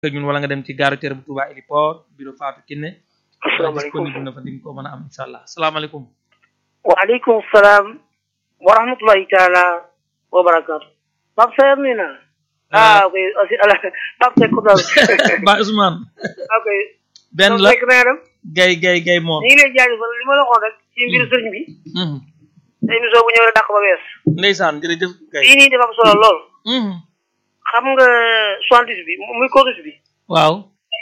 ak ñun wala nga dem ci gare routière bu Touba Héliport bureau Fatou Kiné asalaamaaleykum disponible na fa di nga ko mën a am incha allah asalaamaaleykum waaleykum salaam wa rahmatulahi taala wa barakaatu Pape Seyer nuyu naa ah ok aussi ala Pape Seck ko daal ba Ousmane ok benn la fekk na dem gay gay gay moom ñu ngi lay jaajëfal li ma la waxoon rek ci mbiru sëriñ bi Mhm. te émission bu ñëw rek dàq ba wees ndeysaan jërëjëf gay lii nii dafa am solo lool Mhm. xam nga soixante-dix bi muy corus bi waaw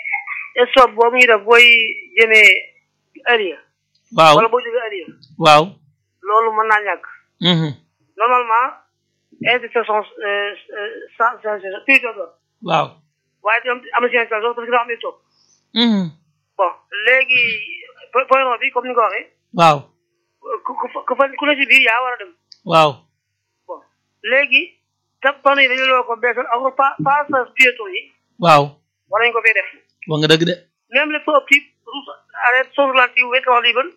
stop boobu ñu def booy jëmee Aliya waaw wala boo jógee Aliya waaw loolu mën naa ñàkk Mhm. normalement intersection sans sans plus de waaw waaye tam am na seen parce que dafa am ay toog Mhm. bon léegi po- point rond bi comme ni nga ko waxee waaw ku ku ku fa ku ne si biir yaa war a dem waaw bon léegi te panneau yi dañu la ko beesal ak pa passage piéton yi waaw war nañu ko fee def wax nga dëgg de même les feux optiques route arrêt zone relative wekk wax liban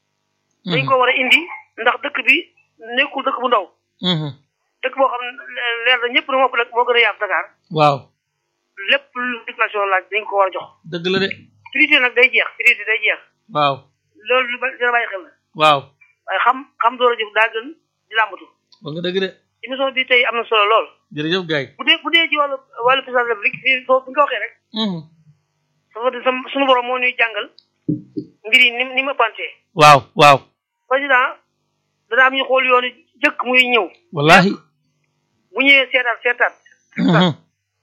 dañ ko war a indi ndax dëkk bi nekkul dëkk bu ndaw Mhm. dëkk boo xam ne leer na ñëpp na moo ëpp moo gën a yaatu Dakar waaw lépp lu circulation laaj dañ ko war a jox dëgg la de priorité nag day jeex priorité day jeex waaw loolu lu ba dina bàyyi xel la waaw waaye xam xam door a jëf daa gën di làmbatu wax nga dëgg de émission bi tey am na solo lool jërëjëf gay bu dee bu dee ci wàllu wàllu président de la République fii foofu bi nga ko waxee rek Mhm. dafa di sam suñu borom moo ñuy jàngal mbir yi ni ni mu ëppantee waaw waaw président dana am ñu xool yoonu jëkk muy ñëw wallahi bu ñëwee seetaat seetaat Mhm.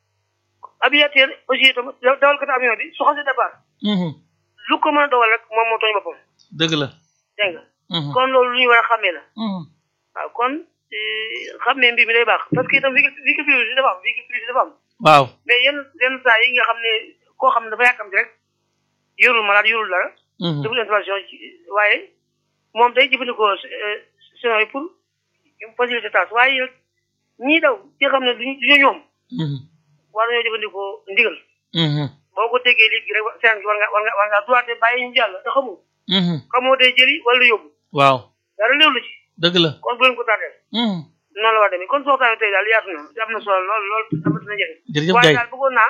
aviateur aussi itam dawalkatu avion bi su xasee départ Mhm. lu ko mën a dawal rek moom moo tooñ boppam dëgg la dégg nga Mhm. kon loolu lu ñu war a xàmmee la Mhm. waaw kon eh, xàmmee mbir mi day baax parce que itam véhicule véhicule privé dafa am véhicule privé dafa am waaw mais yenn yenn saa yi nga xam ne koo xam ne dafa yàkkamti rek yorul malade yorul dara Mhm. deful intervention ci waaye moom day jëfandikoo sinon yi pour faciliter tâche waaye nag ñii daw ci xam ne duñu duñu ñoom Mhm. war nañoo jëfandikoo ndigal Mhm. boo ko déggee léegi rek seen war nga war nga war nga droité bàyyi ñu jàll te xamoo Mhm. xamoo day jëli wala yóbbu waaw dara léew la ci dëgg la kon bu leen ko tardeel Mhm. noonu la war a demee kon soo taamee tey daal yaatu na am na solo lool lool amati na njëriñ jërëjëf waaye gay daal bëggoon naa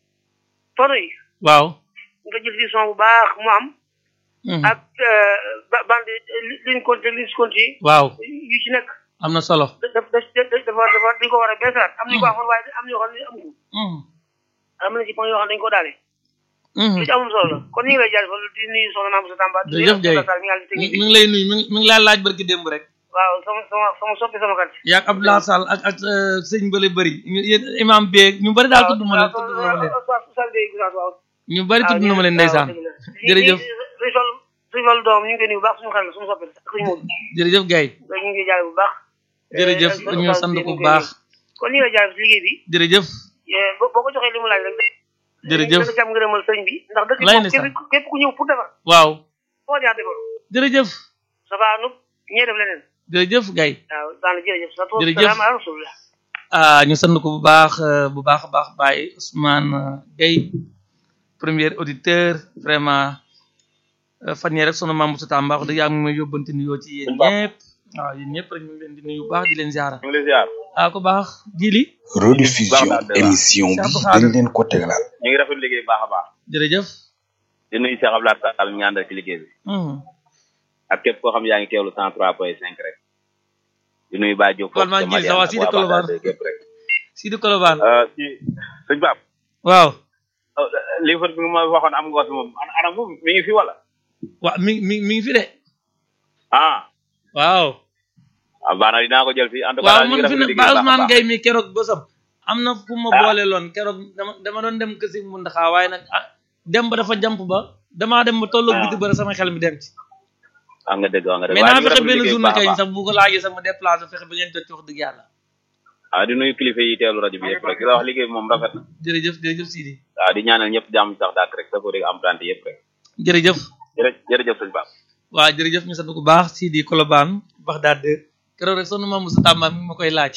photo yi waaw nga jël ci son bu baax mu am Mhm. ak ba- bande li- ligne compte ligne compte yi waaw yu ci nekk am na solo da da da dafa dafa dañ ko war a beesalaat am nañu ko amoon waaye am na yoo xam ne amu ko Mhm. am na ci point yoo xam ne dañu ko daale Mhm. lu ci amul solo la kon ñu ngi lay jaajëfal di nuyu soxna Maam Moussa Tamba di jërëjëf Guèye Sall mi nga xam ne mi technique mi ngi lay nuyu mi ngi mi ngi laa laaj barki démb rek waaw sama sama sama soppi sama kat yaag Abdoulaye Sall ak ak euh, sëñ Bële bëri ñu yéen imam beeg ñu bëri daal tudd ma leen tudd na ma leen waaw ñu bëri tudd na ma leen ndeysaan jërëjëf suñu fal suñu fal doom ñu ngi koy nuyu bu baax suñu xel la suñu soppi la suñu moom jërëjëf Gaye ñu ngi jaale bu baax jërëjëf Eh, ñu sant ko bu baax kon ñu ngi lay jaale si liggéey bi jërëjëf eh, boo boo ko joxee li mu laaj rek jërëjëf da nga ci am ngërëmal sëriñ bi ndax dëkk Lay moom ndeysaan. képp képp ku ñëw pour defar waaw foo jaar defar jërëjëf safaanu ñee def leneen jërëjëf Gaye waaw daana jërëjëf sa tool Jërëjëf. salaam ala rasulillah ah ñu sant ko bu baax euh, bu baax a baax Baye Ousmane euh, Gaye premier auditeur vraiment euh, fan yii rek sunu maam Moussa Tamba wax dëgg yàlla mu may yóbbante nuyoo ci yéen Sëñ Ba. ñëpp waaw yéen ñëpp rek ñu ngi leen di nuyu bu baax di leen ziara ñu ngi lay ziar ah ko baax jili rediffusion Baax na, émission bi Cheikh Abdou dañ leen ko tegalal ñu ngi rafetlu liggéey bu baax a baax jërëjëf di nuyu Cheikh Abdoulaye Sall mi ñu àndal ci liggéey bi Mhm. ak képp koo xam yaa ngi teewlu cent trois point cinq rek di nuyu Baye Diop Kon maa ngi gis sa waa Sidi Colobane. képp rek Sidi Kolobaan Euh, ci sëñ Bab waaw lii fa bi nga ma waxoon am nga ko fi moom ana ana moom mi ngi fi wala waaw mi mi mi ngi fi de ah waaw ah baax na dinaa ko jël fii en tout cas waaw daal ñu mun ngi fi rafetlu ne liggéey Ba bu baax a Ousmane baax. Gaye mi keroog bosam am na fu ma Ah. boole loon keroog dama dama doon dem kësi mu ndaxaa waaye nag ah dem ba dafa jamp ba damaa dem ba tolloog Ah. biti ba sama xel mi dem ci wax nga dëgg wax nga dëgg mais waaye naa ñu ngi fexe rafetlu benn liggéey bu journée baax a kay baax. sax bu ko laajee sax ma déplacé fexe ba ngeen jot ci wax dëgg yàlla ah di nuyu kilifa yi teewlu rajo bi yëpp rek di la wax liggéey bi moom rafet na jërëjëf jërëjëf Sidi waaw di ñaanal ñëpp jàmm sax dàkk rek sa ko dégg am tante yëpp rek jërëjëf jërë jërëjëf sëñ Bab waaw jërëjëf ñu sant bu baax Sidi Kolobaan Baxdaad de keroog rek sonu ma Moussa Tamba mi ma koy laaj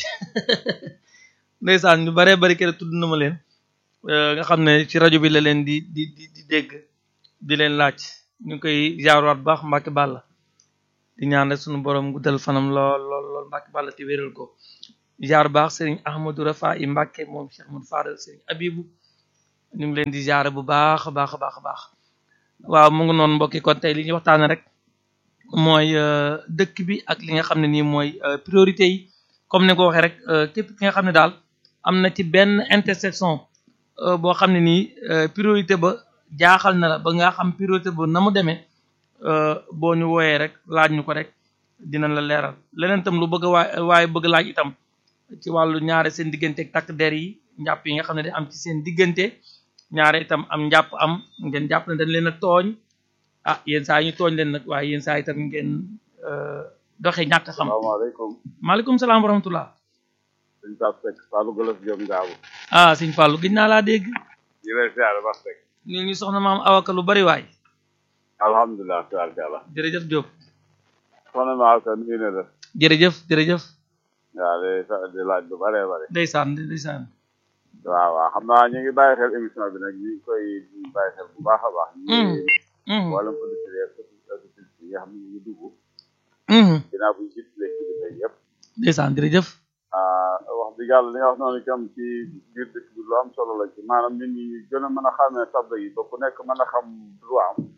ndeysaan ñu baree bari keroog tudd na ma leen euh, nga xam ne ci rajo bi la leen di di di di dégg di leen laaj ñu ngi koy jaarwaat bu baax Mbacke Balla di ñaan rek sunu borom guddal fanam lool lool lool Mbacke Balla te wéral ko jaar baax Serigne Ahmadou Rafa i Mbacke moom Cheikh Ahmadou Fadal Serigne Abibou ñu ngi leen di ziare bu baax a baax a baax a baax waaw mu ngi noonu mbokki kon tey li ñuy waxtaane rek mooy dëkk bi ak li nga xam ne nii mooy priorité yi comme ni nga ko waxee rek képp ki nga xam ne daal am na ci benn intersection boo xam ne nii priorité ba jaaxal na la ba nga xam priorité ba na mu demee boo ñu wooyee rek laaj ñu ko rek dinañ la leeral leneen itam lu bëgg a waay waaye bëgg laaj itam ci wàllu ñaare seen diggante ak takk der yi njàpp yi nga xam ne day am ci seen diggante ñaare itam am njàpp am ngeen jàpp ne dañ leen a tooñ ah yenn saa yi ñu tooñ leen nag waaye yenn saa itam ngeen doxe ñàkk xam salaamaaleykum maaleykum salaam wa rahmatullah sëñ Pape Seck Fallou Golof Diop Ngaabu ah sëñ Fallou gis naa laa dégg ñu lay siyaare Pape Seck ñu ñu soxna maam awaka lu bari waay alhamdulilah tabarkàlla jërëjëf Diop soxna ma awka nuyu na la jërëjëf jërëjëf waaw di di laaj lu bare bare ndeysaan ndeysaan waaw waaw xam naa ñu ngi bàyyi xel émission bi nag ñu ngi koy bàyyi xel bu baax a baax ñu ngi wàllum producteur auditrice yi nga xam ne ñu ngi dugg ginnaaw bu ñu jiitlee kilifa yëpp ndeysaan jërëjëf wax dëgg yàlla li nga wax noonu itam ci biir dëkk bi lu am solo la ci maanaam nit ñi gën a mën a xamee tabla yi ba ku nekk mën a xam droit am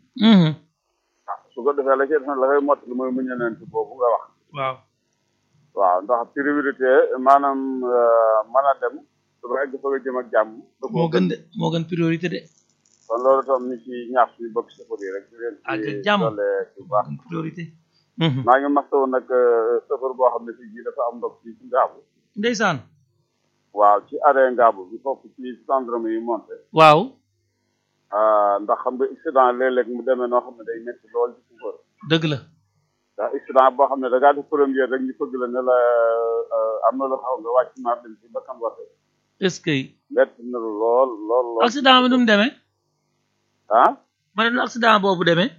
ah su ko defee la ci def la koy mott lu mooy muñanent boobu nga wax waaw waaw ndax priorité maanaam mën a dem su ba egg fa nga jëm ak jàmm moo gën de moo gën priorité de kon loolu tam ni ci ñaax suñu bokk safar yi rek di leen ak ci jàmm doole bu baax moo gën priorité maa ngi mastaw nag safar boo xam ne fii jii dafa am ndox fii ci ngaabu ndeysaan waaw ci arrêt ngaabu bi foofu ci centre yi monté waaw ndax xam nga accident léeg-léeg mu demee noo xam ne day métti lool ci chauffeur dëgg la ndax accident boo xam ne da ngaa def première rek ñu fëgg la ne la am na lu xaw nga wàcc maar dem ci bakkan waxe est-ce que métti na lool lool lool accident bi nu mu demee ah ma ne nu accident boobu demee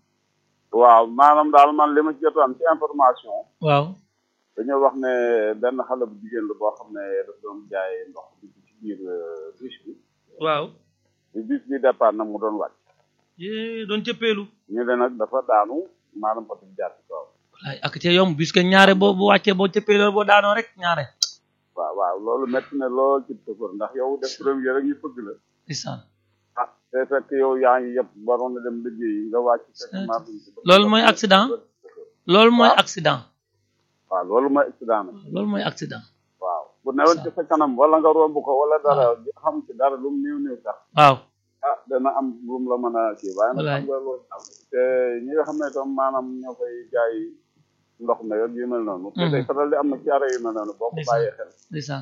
waaw maanaam daal man li ma ci jot am ci information waaw dañoo wax ne benn xale bu jigéen la boo xam ne daf doon jaay ndox bi ci biir bus bi waaw bi bus bi départ nag mu doon wàcc yée doon cëppeelu ñu ne nag dafa daanu maanaam oto bi jaar ci kaw wallaay ak cee yomb puisque ñaare boo bu wàccee boo cëppeeloo boo daanoo rek ñaare waaw waaw loolu métti na lool ci chauffeur ndax yow def premier rek ñu fëgg la ndeysaan ah te fekk yow yaa ngi yëpp waroon na dem liggéeyi nga wàcc fekk maar loolu mooy accident loolu mooy accident waaw loolu mooy accident nag loolu mooy accident waaw bu newoon ci sa kanam wala nga romb ko wala dara xam ci dara lu mu néew néew sax waaw ah dana am lu mu la mën a kii waaye nag Wallaay. xam nga loolu am te ñi nga xam ne tam maanaam ñoo koy jaay ndox na yor yu mel noonu te day faral di am na ci arrêt yu mel noonu boo ko Ndeysaan. bàyyee xel ndeysaan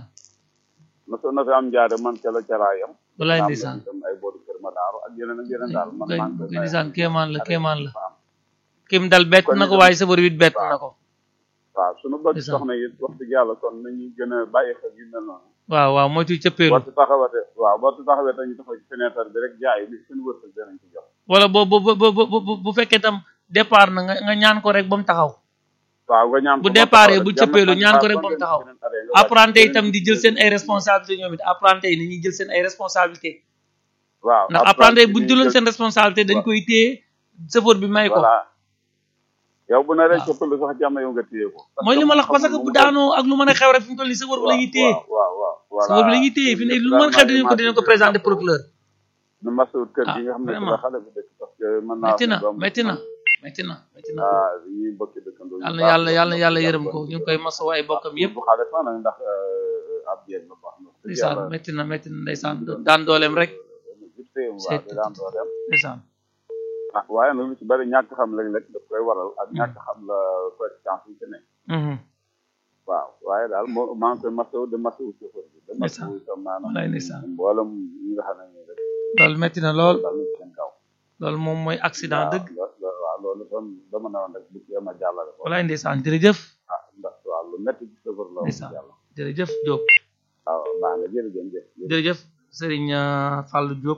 na so na fi am jaare man ca la caraayam wallaay am ndeysaan tam ay boodu kër ma daaru ak yeneen ak yeneen daal man kay maa ngi koy kay ndeysaan kéemaan la kéemaan la fa am kim dal bett na ko waaye sabar wit bett na ko waaw suñu bëgg Ndeysaan. soxna yi wax dëgg yàlla kon nañu gën a bàyyi xel yu mel noonu waaw waaw moytu cëppeelu boo ci taxawate waaw boo ci taxawee dañu taxaw ci fenêtre bi rek jaay li seen wërsëg danañ ci jox wala boo bu bu bu bu bu fekkee tam départ na nga nga ñaan ko rek ba mu taxaw waaw nga ñaan bu ko ba départ taxaw bu rek, cëppeelu jàmm ñaan ko ak rek ba mu ngeen taxaw beneen arrêt nga wàcc apprenti beneen itam di jël seen ay responsabilité ñoom it apprenti yi nañuy jël seen ay responsabilité waaw ndax apprenti yi bu ñu jëloon seen responsabilité dañ koy téye chauffeur bi may ko voilà yow bu na rek cëppalu sax jàmm yow nga téye ko mooy li ma la wax parce que bu daanoo ak lu mën a xew rek fi mu toll nii chauffeur bi la ñuy téye waaw waaw voilà chauffeur bi la ñuy téye fi ne lu mën a xew dinañ ko dinañ ko présenter procureur nu masawut kër gi nga xam ne vraiment. la xale bi dëkk parce que mën naa métti na doom métti na métti na métti na ah ñuy bokki dëkkandoo yu yàlla baax yàlla yàlla yàlla jàpp yërëm ko ñu ngi koy masawu ay bokkam yëpp bu xale sax nag ndax euh, ab jéeg la baax na dëgg ndeysaan yàlla métti na métti na ndeysaan daan dooleem rek jub séyam waaw di daan dooleem ndeysaan ah waaye nag lu ci bari ñàkk xam léeg-léeg daf koy waral ak ñàkk xam la conséquence yi ci ne Mhm. waaw waaye daal moo maa ngi koy masawu de masawu chauffeur bi de Ndeysaan. masawu itam maanaam Wallaay ndeysaan. mboolem ñi nga xam ne nii rek loolu métti na lool daal nañ ci seen kaw loolu moom mooy accident dëgg waaw lo- lo- waaw loolu tam dama ne woon rek bu ci ama jàllale ko walaay ndeysaan jërëjëf ah ndax waaw lu métti ci chauffeur la wax Ndeysaan. yàlla jërëjëf Diop waaw baax na jërëjëf jëf jërëjëf Serigne euh, Fallou Diop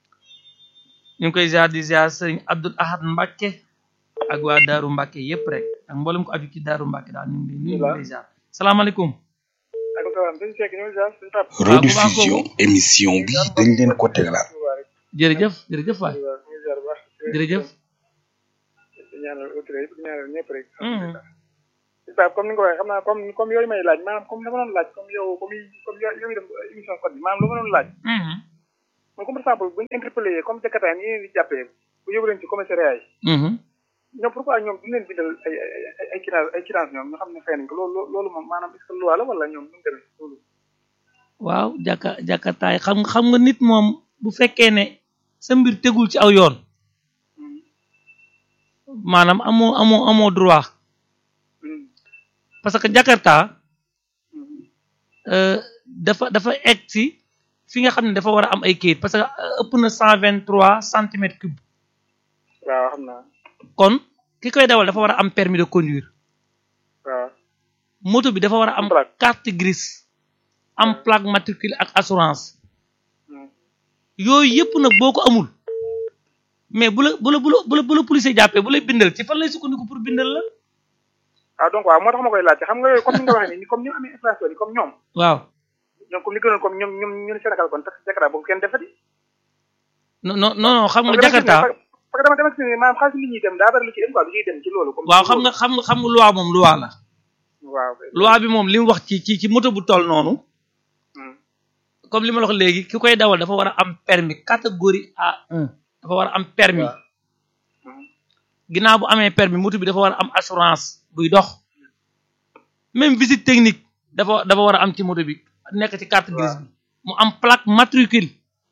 ñu ngi koy ziar di ziar Serigne Abdoul Ahad Mbacke ak waa Daaru Mbacke yëpp rek ak mboolem ko aju ci Daaru Mbacke daal ñu ngi lay nuyu ñu ngi lay ziar salaamaaleykum aleykum salaam sëñ Seck ñoo ziar sëñ Pape rediffusion émission bi dañ leen ko tegalaat jërëjëf jërëjëf waay waaw ñu ngi ziar bu baax jërëjëf di ñaanal autorité yëpp di ñaanal ñëpp rek Mhm. sëñ Pape comme ni nga ko waxee xam naa comme comme yooyu may laaj maanaam comme dama doon laaj comme yow comme yi- comme yo- yow dem émission code bi maanaam lu ma doon laaj Mhm. mooy comme par exemple bu ñu interpellé comme jakarta yi leen di jàppee bu yóbbu leen ci commissariat yi ñoom pourquoi ñoom duñu leen bindal ay ay ay quittance ay quittance ñoom ñu xam ne fay nañ ko loolu loolu moom maanaam est-ce que loi la wala ñoom nu mu demee loolu waaw jàkka jàkkataay xam xam nga nit moom bu fekkee ne sa mbir tegul ci aw yoon maanaam amoo amoo amoo droit parce que Jakarta dafa dafa egg si fi nga xam ne dafa war a am ay kayit parce que ëpp na cent vingt trois centimètres cube waaw xam naa kon ki koy dawal dafa war a am permis de conduire waaw moto bi dafa war a am carte grise am plaque matricule ak assurance yooyu yëpp nag boo ko amul mais bu la bu la bu la bu la bu la policier jàppee bu lay bindal ci fan lay sukkandiku pour bindal la ah donc waaw moo tax ma koy laajte xam nga yooyu comme ni nga waxee nii comme ñu amee infraction yi comme ñoom waaw ñoom comme li gënoon comme ñoom ñoom ñu ne Sénégal kon tax Jakarta boobu kenn defati non non non xam nga Jakarta parce que dama dama gis ne maanaam xaalis nit ñi dem daa bari lu ci dem quoi lu ciy dem ci loolu comme waaw xam nga xam nga xam nga loi moom loi la waaw loi bi moom li mu wax ci ci ci moto bu toll noonu comme li ma la wax léegi ki koy dawal dafa war a am permis catégorie A1 dafa war a am permis ginnaaw bu amee permis moto bi dafa war a am assurance buy dox même visite technique dafa dafa war a am ci moto bi nekk ci carte grise bi mu am plaque matricule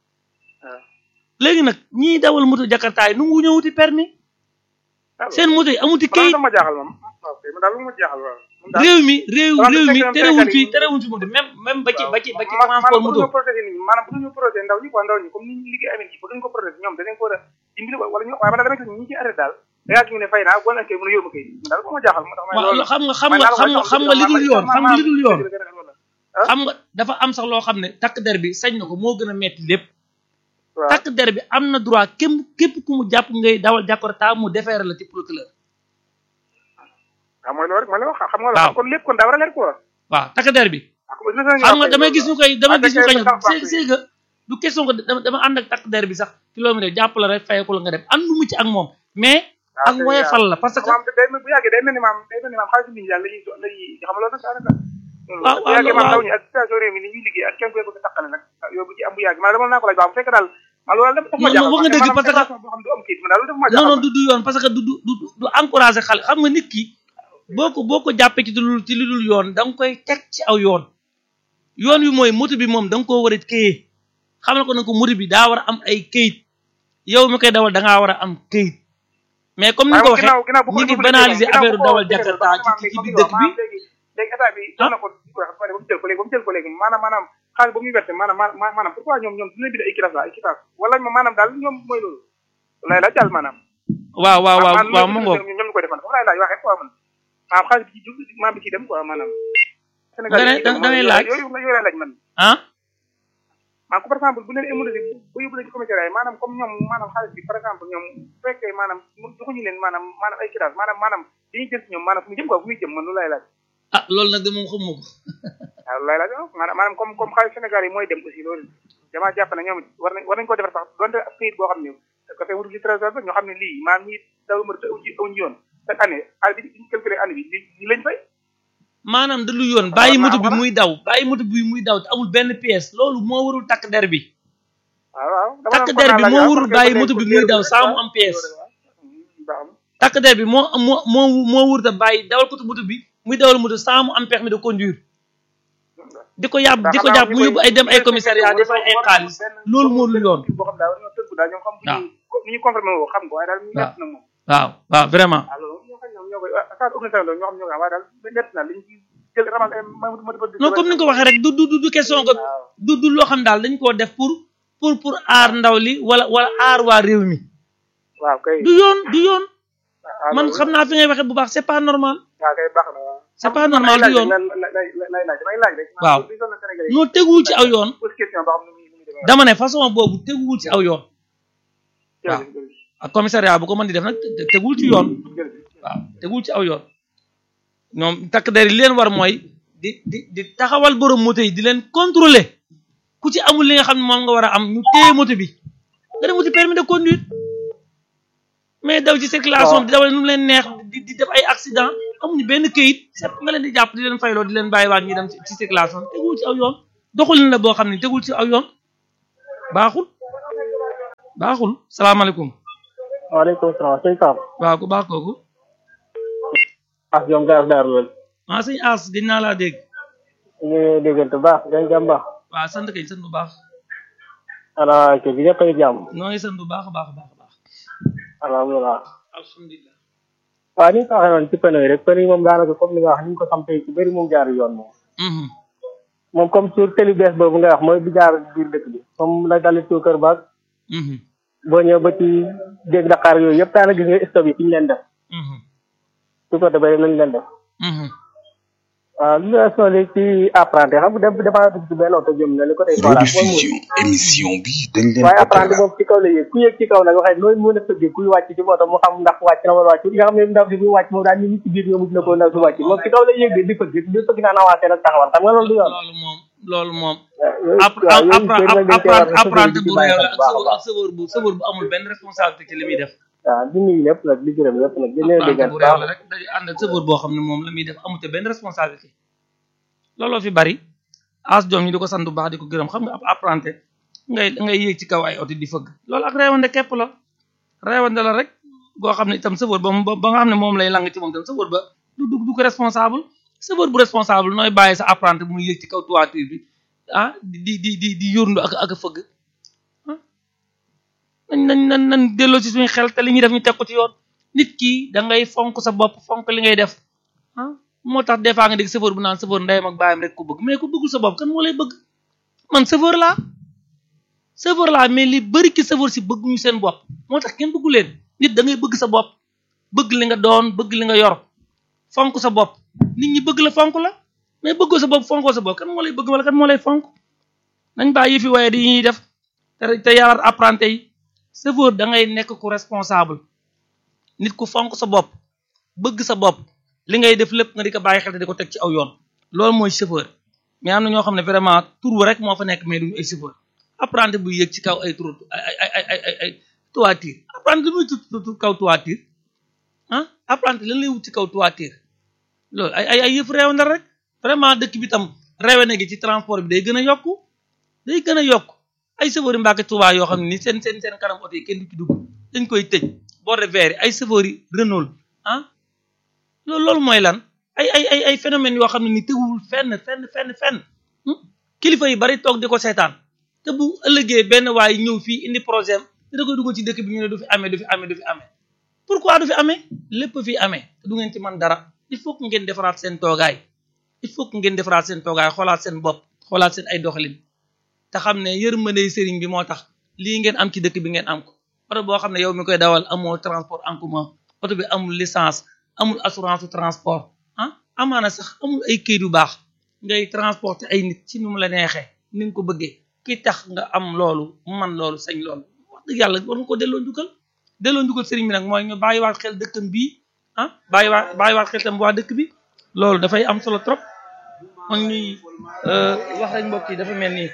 léegi nag ñiy dawal moto jakarta yi nu ngu ñëwuti permis seen moto yi amuti kayit ma jaaxal moom man daal lu ma jaaxal waaw réew mi réew réew mi terewul fi terewul fi moto même même ba ci ba ci ba ci transport moto maanaam bu ñu protéger ndaw ñi quoi ndaw ñi comme ni ñu liggéey amee ci bëgg ñu ko protéger ñoom danañ ko war a dimbali wala ñu waaye man dama gis ñi ci arrêté daal dangaa ñu ne fay naa boo nekkee mën a yóbbu kay daal bu ma jaaxal moo tax waaw xam nga xam nga xam nga xam nga li dul yoon xam nga li dul yoon xam nga dafa am sax loo xam ne takk der bi sañ na ko moo gën a metti lépp takk der bi am na droit képp képp ku mu jàpp ngay dawal Jakarta mu defeere la ci procureur waaw mooy loolu rek ma la wax xam nga la kon lépp kon daa war a leer quoi waaw takk der bi xam nga damay gis ñu koy damay gis ñu koy c'est c'est que du question que dama ànd ak takk der bi sax kilomètre jàpp la rek fayeku la nga dem àndu mu ci ak moom mais ak woye fal la parce que day bu yàggee day mel ni maam day mel ni maam xaalis nit ñi daal lañuy lañuy xam loolu nag daanaka waaw bu yàggee maam ndaw ñi ak situation réew mi ni ñuy liggéey ak kenn koy bëgg taqale nag yow bu ci am bu yàgg maanaam dama naa ko laaj baa bu fekk daal maa loolu dafa ma jaaxal wax nga dëgg parce que boo xam du am kayit man daal dafa ma non non du du yoon parce que du du du encouragé xale xam nga nit ki boo ko boo ko jàppee ci lu ci lu dul yoon da nga koy teg ci aw yoon yoon wi mooy moto bi moom da nga koo war a këyee xam na ko nag ko moto bi daa war a am ay këyit yow mi koy dawal da ngaa war a am këyit mais comme ni nga ko waxee ñu ngi banaliser affaire dawal Jakarta ci ci biir dëkk bi léegi état bi jox na ko ba mu jël ko léegi ba mu jël ko léegi maanaam maanaam xaalis ba muy werte maanaam maanaam pourquoi ñoom ñoom dina bind ay quittance ay quittance wala maanaam daal ñoom mooy loolu lay laaj daal maanaam waaw waaw waaw waaw mu ngoog ñoom ñu koy defal foofu lay laaj waxee quoi man maanaam xaalis bi ci jub maa bi ci dem quoi maanaam da ngay laaj yooyu yooyu lay laaj man ah maanaam ko par exemple bu leen émulé bu yóbbu leen ci commissariat yi maanaam comme ñoom maanaam xaalis bi par exemple ñoom bu fekkee maanaam joxuñu leen maanaam maanaam ay quittance maanaam maanaam dañuy jël ci ñoom maanaam fu mu jëm quoi fu muy jëm man loolu lay laaj ah loolu nag de moom xamuma ko waaw loolu lay laaj maanaam maanaam comme comme xaalis Sénégal yi mooy dem aussi loolu damaa jàpp ne ñoom war nañ war nañ ko defar sax donte ak këyit boo xam ne ko fay wutul ci trésor ba ñoo xam ne lii maanaam ñi daw ma aw ci aw ñu yoon chaque année année bi ñu calculé année bi li lañ fay maanaam da lu yoon bàyyi moto bi muy daw bàyyi moto bi muy daw te amul benn pièce loolu moo warul takk der bi waaw waaw takk der bi moo warul bàyyi moto bi muy daw saa mu am pièce takk der bi moo moo moo moo wurta bàyyi dawal ko moto bi muy dawal moto saa mu am permis de conduire di ko yàbb di ko jàpp mu yóbbu ay dem ay commissariat di fay ay xaalis loolu moo lu yoon boo xam daal ñoo tënku daal ñoom xam ni ñu confirmé woo xam ko waaye daal ñu nett na moom waaw waaw vraiment ñoo koy saa organisation la ñoo xam ñoo koy waaye daal nett na liñ ci jël ramal non comme ni nga ko waxee rek du du du question que du du loo xam daal dañ koo def pour pour pour aar ndaw li wala wala aar waa réew mi waaw kay du yoon du yoon man xam naa fi ngay waxee bu baax c'est pas normal waaw kay baax na c'est pas normal du yoon waaw noo teguwul ci aw yoon dama ne façon boobu teguwul ci aw yoon waaw ak commissariat bu ko mën di def nag teguwul ci yoon waaw teguwul ci aw yoon ñoom takk der yi leen war mooy di di di taxawal borom moto yi di leen contrôler ku ci amul li nga xam ne moom nga war a am ñu téye moto bi nga dem wuti permis de conduire mais daw ci circulation bi di dawal nu mu leen neex di di def ay accident amuñu benn këyit sepp nga leen di jàpp di leen fayloo di leen bàyyiwaat ñuy dem ci circulation tegul ci aw yoon doxulin la boo xam ne tegul ci aw yoon baaxul baaxul salaamaaleykum waaleykum salaam sëñ Pape. waaw ku baax kooku ak ñoom gaar daar lool. ah sëñ As gëj naa laa dégg ñu ngi déggante baax dañ jàmm baax. waaw sant kay sant bu baax ana kër gi ñëpp a ngi jàmm. noo ngi sant bu baax a baax a baax a baax alhamdulilah. alhamdulilah waaw ni nga ko waxee noonu ci pneu yi rek pneu yi moom daanaka comme li nga wax ni ñu ko sampee ci bëri moom jaar yoon moom. Mhm. moom comme sur télé bees boobu nga wax mooy bi jaar biir dëkk bi comme la dalit ci kër baag Mhm. boo ñëw ba ci dégg Dakar yooyu yëpp daanaka gis nga stop yi fi ñu leen def Mhm. su ko defee nañ leen def Mhm. waaw li nga sonné ci apprenti xam nga dem damaa dugg ci benn oto jëm na li ko tey voilà mooy mu rediffusion émission bi dañ leen waaye ko apprenti tegal moom ci kaw la yéeg ku yéeg ci kaw nag waxee nooy mën a fëggee kuy wàcc ci moto mu xam ndax wàcc na wala wàcc nga xam ne ndaw si buy wàcc moom daal ni nit ci biir nga mujj na ko ndaw si wàcc moom ci kaw la yéeg di fëgg di fëgg naan avancé nag taxawal xam nga loolu du yoon loolu moom loolu moom yooyu app waaw yooyu app yëpp dañ cee war a apprenti bu réew la ak baax a sëwër baax ak sëwër bu sëwër bu amul benn responsabilité ci li muy def waaw di nuyu ñëpp nag di gërëm ñëpp nag di leen apprenti déggal bu réew la rek day ànd ak sëwër boo xam ne moom la muy def amute benn responsabilité looloo fi bari as doom ñi di ko sant bu baax di ko gërëm xam nga ab apprenti ngay ngay yéeg ci kaw ay oto di fëgg loolu ak reewande képp la reewande la rek goo xam ne itam sëwër ba mu ba nga xam ne moom lay lang ci moom itam sëwër ba du du du ko responsable sëwër bu responsable nooy bàyyi sa apprenti muy yéeg ci kaw toiture bi ah di di di di di yóorndu ak ak a fëgg ah nañ nañ nañ nañ delloo ci suñu xel te li ñuy def ñu teg ko ci yoon nit ki da ngay fonk sa bopp fonk li ngay def ah moo tax des fois nga dégg chauffeur bu naan chauffeur ndeyam ak baayam rek ko bëgg mais ku bëggul sa bopp kan moo lay bëgg man chauffeur laa chauffeur laa mais li bëri ci chauffeur si bëgguñu seen bopp moo tax kenn bëggu leen nit da ngay bëgg sa bopp bëgg li nga doon bëgg li nga yor fonk sa bopp nit ñi bëgg la fonk la mais bëggoo sa bopp fonkoo sa bopp kan moo lay bëgg wala kan moo lay fonk nañ bàyyi fi waaye di ñuy def te te yaraat apprenti yi chauffeur da ngay nekk ku responsable nit ku fonk sa bopp bëgg sa bopp li ngay def lépp nga di ko bàyyi xel te di ko teg ci aw yoon loolu mooy chauffeur mais am na ñoo xam ne vraiment tur rek moo fa nekk mais duñu ay chauffeur apprenti bu yéeg ci kaw ay tur ay ay ay ay ay ay toiture apprenti lu muy tut kaw toiture ah apprenti lan lay wut ci kaw toiture loolu ay ay ay yëf réew na rek vraiment dëkk bi tam réewe na gi ci transport bi day gën a yokku day gën a yokk ay chauffeur yi Mbàkke Tuubaa yoo xam ne ni seen seen seen kanam oto yi kenn du ci dugg dañ koy tëj bord de verre yi ay chauffeur yi Renault ah loolu loolu mooy lan ay ay ay ay phénomènes yoo xam ne ni teguwul fenn fenn fenn fenn kilifa yi bari toog di ko seetaan te bu ëllëgee benn waay ñëw fii indi projet am da koy dugg ci dëkk bi ñu ne du fi amee du fi amee du fi amee pourquoi du fi amee lépp fi amee te du ngeen ci man dara il faut que ngeen defaraat seen toogaay il faut que ngeen defaraat seen toogaay xoolaat seen bopp xoolaat seen ay doxalin te xam ne yërmande sëriñ bi moo tax lii ngeen am ci dëkk bi ngeen am ko oto boo xam ne yow mi koy dawal amoo transport en commun oto bi amul licence amul assurance su transport ah amaana sax amul ay këyit yu baax ngay transporter ay nit ci nu mu la neexee ni nga ko bëggee ki tax nga am loolu man loolu sañ loolu wax dëgg yàlla war nga ko delloo njukkal delloo njukkal sëriñ bi nag mooy ñu bàyyiwaat xel dëkkam bii ah bàyyiwaat bàyyiwaat xel tam waa dëkk bi loolu dafay am solo trop man ñuy wax rek mbokk yi dafa mel ni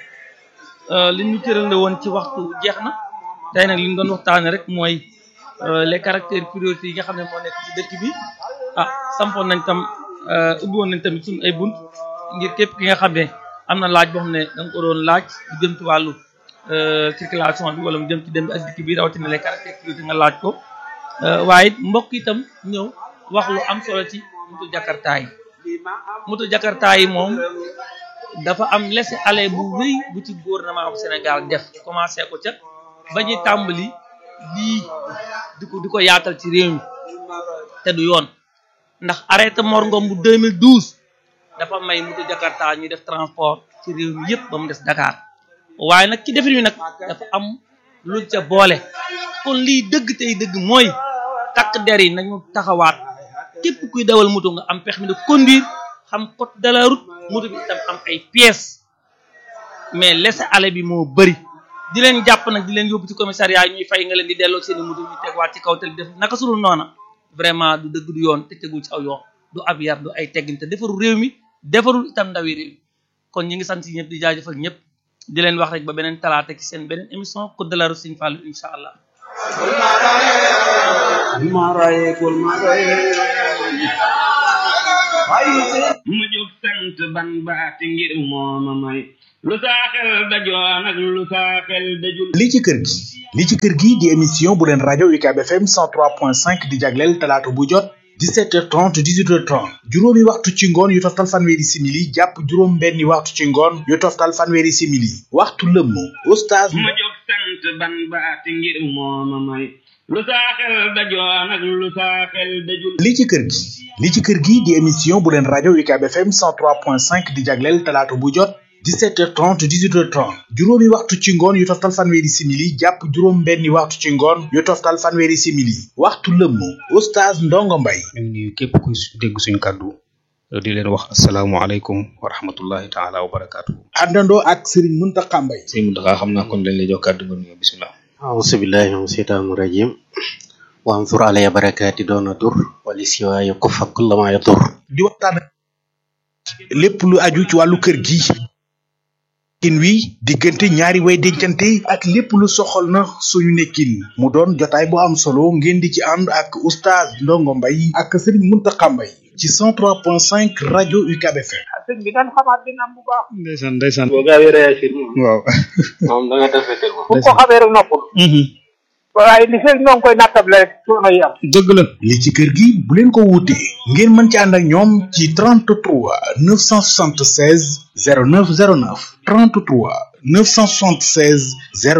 li ñu tërale woon ci waxtu jeex na tey nag li ñu doon waxtaane rek mooy les caractères prioritaires yi nga xam ne moo nekk ci dëkk bi ah sampoon nañ tam ubbi woon nañ tamit suñu ay bunt ngir képp ki nga xam ne am na laaj boo xam ne da nga ko doon laaj lu jëm ci wàllu circulation bi wala mu jëm ci dem bi ak dikk bi rawatina les caractères prioritaires nga laaj ko waaye it mbokk itam ñëw wax lu am solo ci moto jakarta yi moto jakarta yi moom dafa am laisser-aller bu rëy bu ci gouvernement bu Sénégal def commencé ko ca ba ñuy tàmbali lii di ko di ko yaatal ci réew mi te du yoon ndax arrêté Mor Ngom bu 2012 dafa may moto Jakarta ñuy def transport ci réew mi yëpp ba mu des Dakar waaye nag ci defin wi nag dafa am luñ ca boole kon lii dëgg tey dëgg mooy takk der yi nañu taxawaat képp kuy dawal moto nga am permis de conduire xam code de la route moto bi itam am ay pièces mais laisser-aller bi moo bëri di leen jàpp nag di leen yóbbu ci commissariat ñuy fay nga leen di delloo seeni moto ñu tegwaat ci kaw tali def naka sulul noona vraiment du dëgg du yoon te tegul ci aw yoon du ab yar du ay teggin te defarul réew mi defarul itam ndawi réew mi kon ñi ngi sant ñëpp di jaajëfal ñëpp di leen wax rek ba beneen talaata ci seen beneen émission code de la route Serigne Fallou incha allah ma jóg sant ban baati ngir mooma may lu saa xel dajoon ak lu saa xel dajul li ci kër gi li ci kër gi di émission bu leen rajo UCAB FM 103.5 di jagleel talaata bu jot 17h30 18h30 juróomi waxtu ci ngoon yu toftal fanweeri simili jàpp juróom benni waxtu ci ngoon yu toftal fanweeri simili waxtu lëmm oustaz ma jóg sant ban baati ngir mooma may lu saa xel dajoon ak lu saa xel dajul li ci kër gi li ci kër gi di émission bu leen rajo UCAB FM 103.5 di jagleel talaata bu jot 17h30 18h30 juróomi waxtu ci ngoon yu toftal fanweeri simili jàpp juróom benni waxtu ci ngoon yu toftal fanweeri simili waxtu lëmm oustaz ndongo mbay ñu ngi nuyu képp kuy dégg suñu kàddu di leen wax asalaamualeykum wa rahmatullahi taala wa barakaatu. àndandoo ak Serigne Mountakha Mbaye sëñ Mountakha xam naa kon dañ lay jox kàddu nga nuyoo bisimilah. أعوذ بالله من الشيطان الرجيم وانظر علي بركاتي دون ضر ولسواي كف كل ما يضر di waxtaan lépp lu aju ci wàllu kër gi nekkin wi diggante ñaari way dencante ak lépp lu soxal na suñu nekkin mu doon jotaay bu am solo ngeen di ci ànd ak oustaz ndongo mbay ak Serigne Mountakha Mbaye ci 103.5 rajo UCAB FM sëñ bi nan xamaat dina am bu baax ndeysaan ndeysaan. boo gaawee réagir moom waaw. moom da nga defetel moom bu ko xamee rek noppul waaye li fekk ñoo ngi koy nattable rek coono yi am dëgg la. li ci kër gi bu leen ko wuute ngeen mën ci ànd ak ñoom ci 33 976 0909 33 976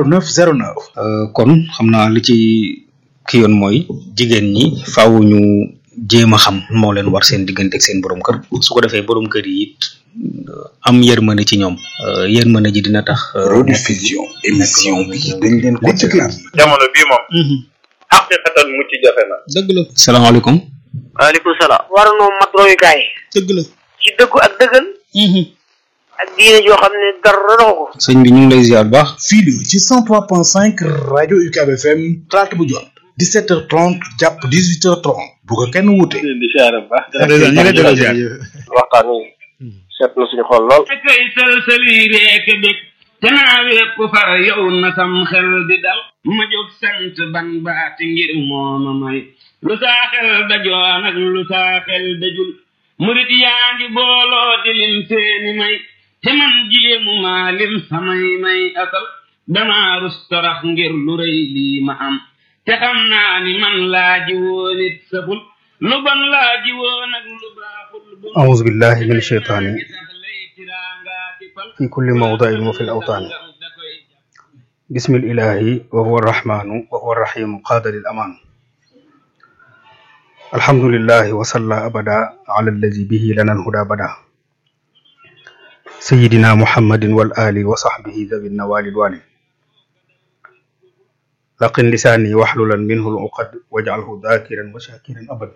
0909 kon xam naa li ci ki yoon mooy jigéen ñi faaw ñu jéem a xam moo leen war seen diggante ak seen borom kër su ko defee borom kër yi it am yërmande ci ñoom yërmande ji dina tax. rediffusion émission bi dañ leen ko tegal jamono bii moom xaqiqatan mucc jafe na dëgg la. salaamaaleykum. waaleykum salaam war noo mat royukaay dëgg la. ci dëggu ak dëggal ak diine joo xam ne dara doxu ko sëñ bi ñu ngi lay ziar bu baax. fii la ci 103.5 rajo UCAB FM talaata bu jot 17h30 jàpp 18h30 bu ko kenn wuute. di siyaare bu baax ñu ngi lay ziar. waxtaan wi seet na suñu xol lool te kay sëlsëli reek bég te naa wépp far yow na sam xel di dal ma jóg sant ban baati ngir mooma may lu saa xel dajoon ak lu saa xel dajul murit yaa ngi booloo di lim seeni may te man jéemu maa lim samay may asal damaa rus torax ngir lu rëy lii ma am te xam naa ni man laa ji woon it saful lu bon laa ji woon ak lu baaxul أعوذ بالله من الشيطان في كل موضع وفي الأوطان بسم الإله وهو الرحمن وهو الرحيم قاد للأمان الحمد لله وصلى أبدا على الذي به لنا الهدى بدا سيدنا محمد والآل وصحبه ذوي النوال الوالي لقن لساني واحللا منه العقد واجعله ذاكرا وشاكرا أبدا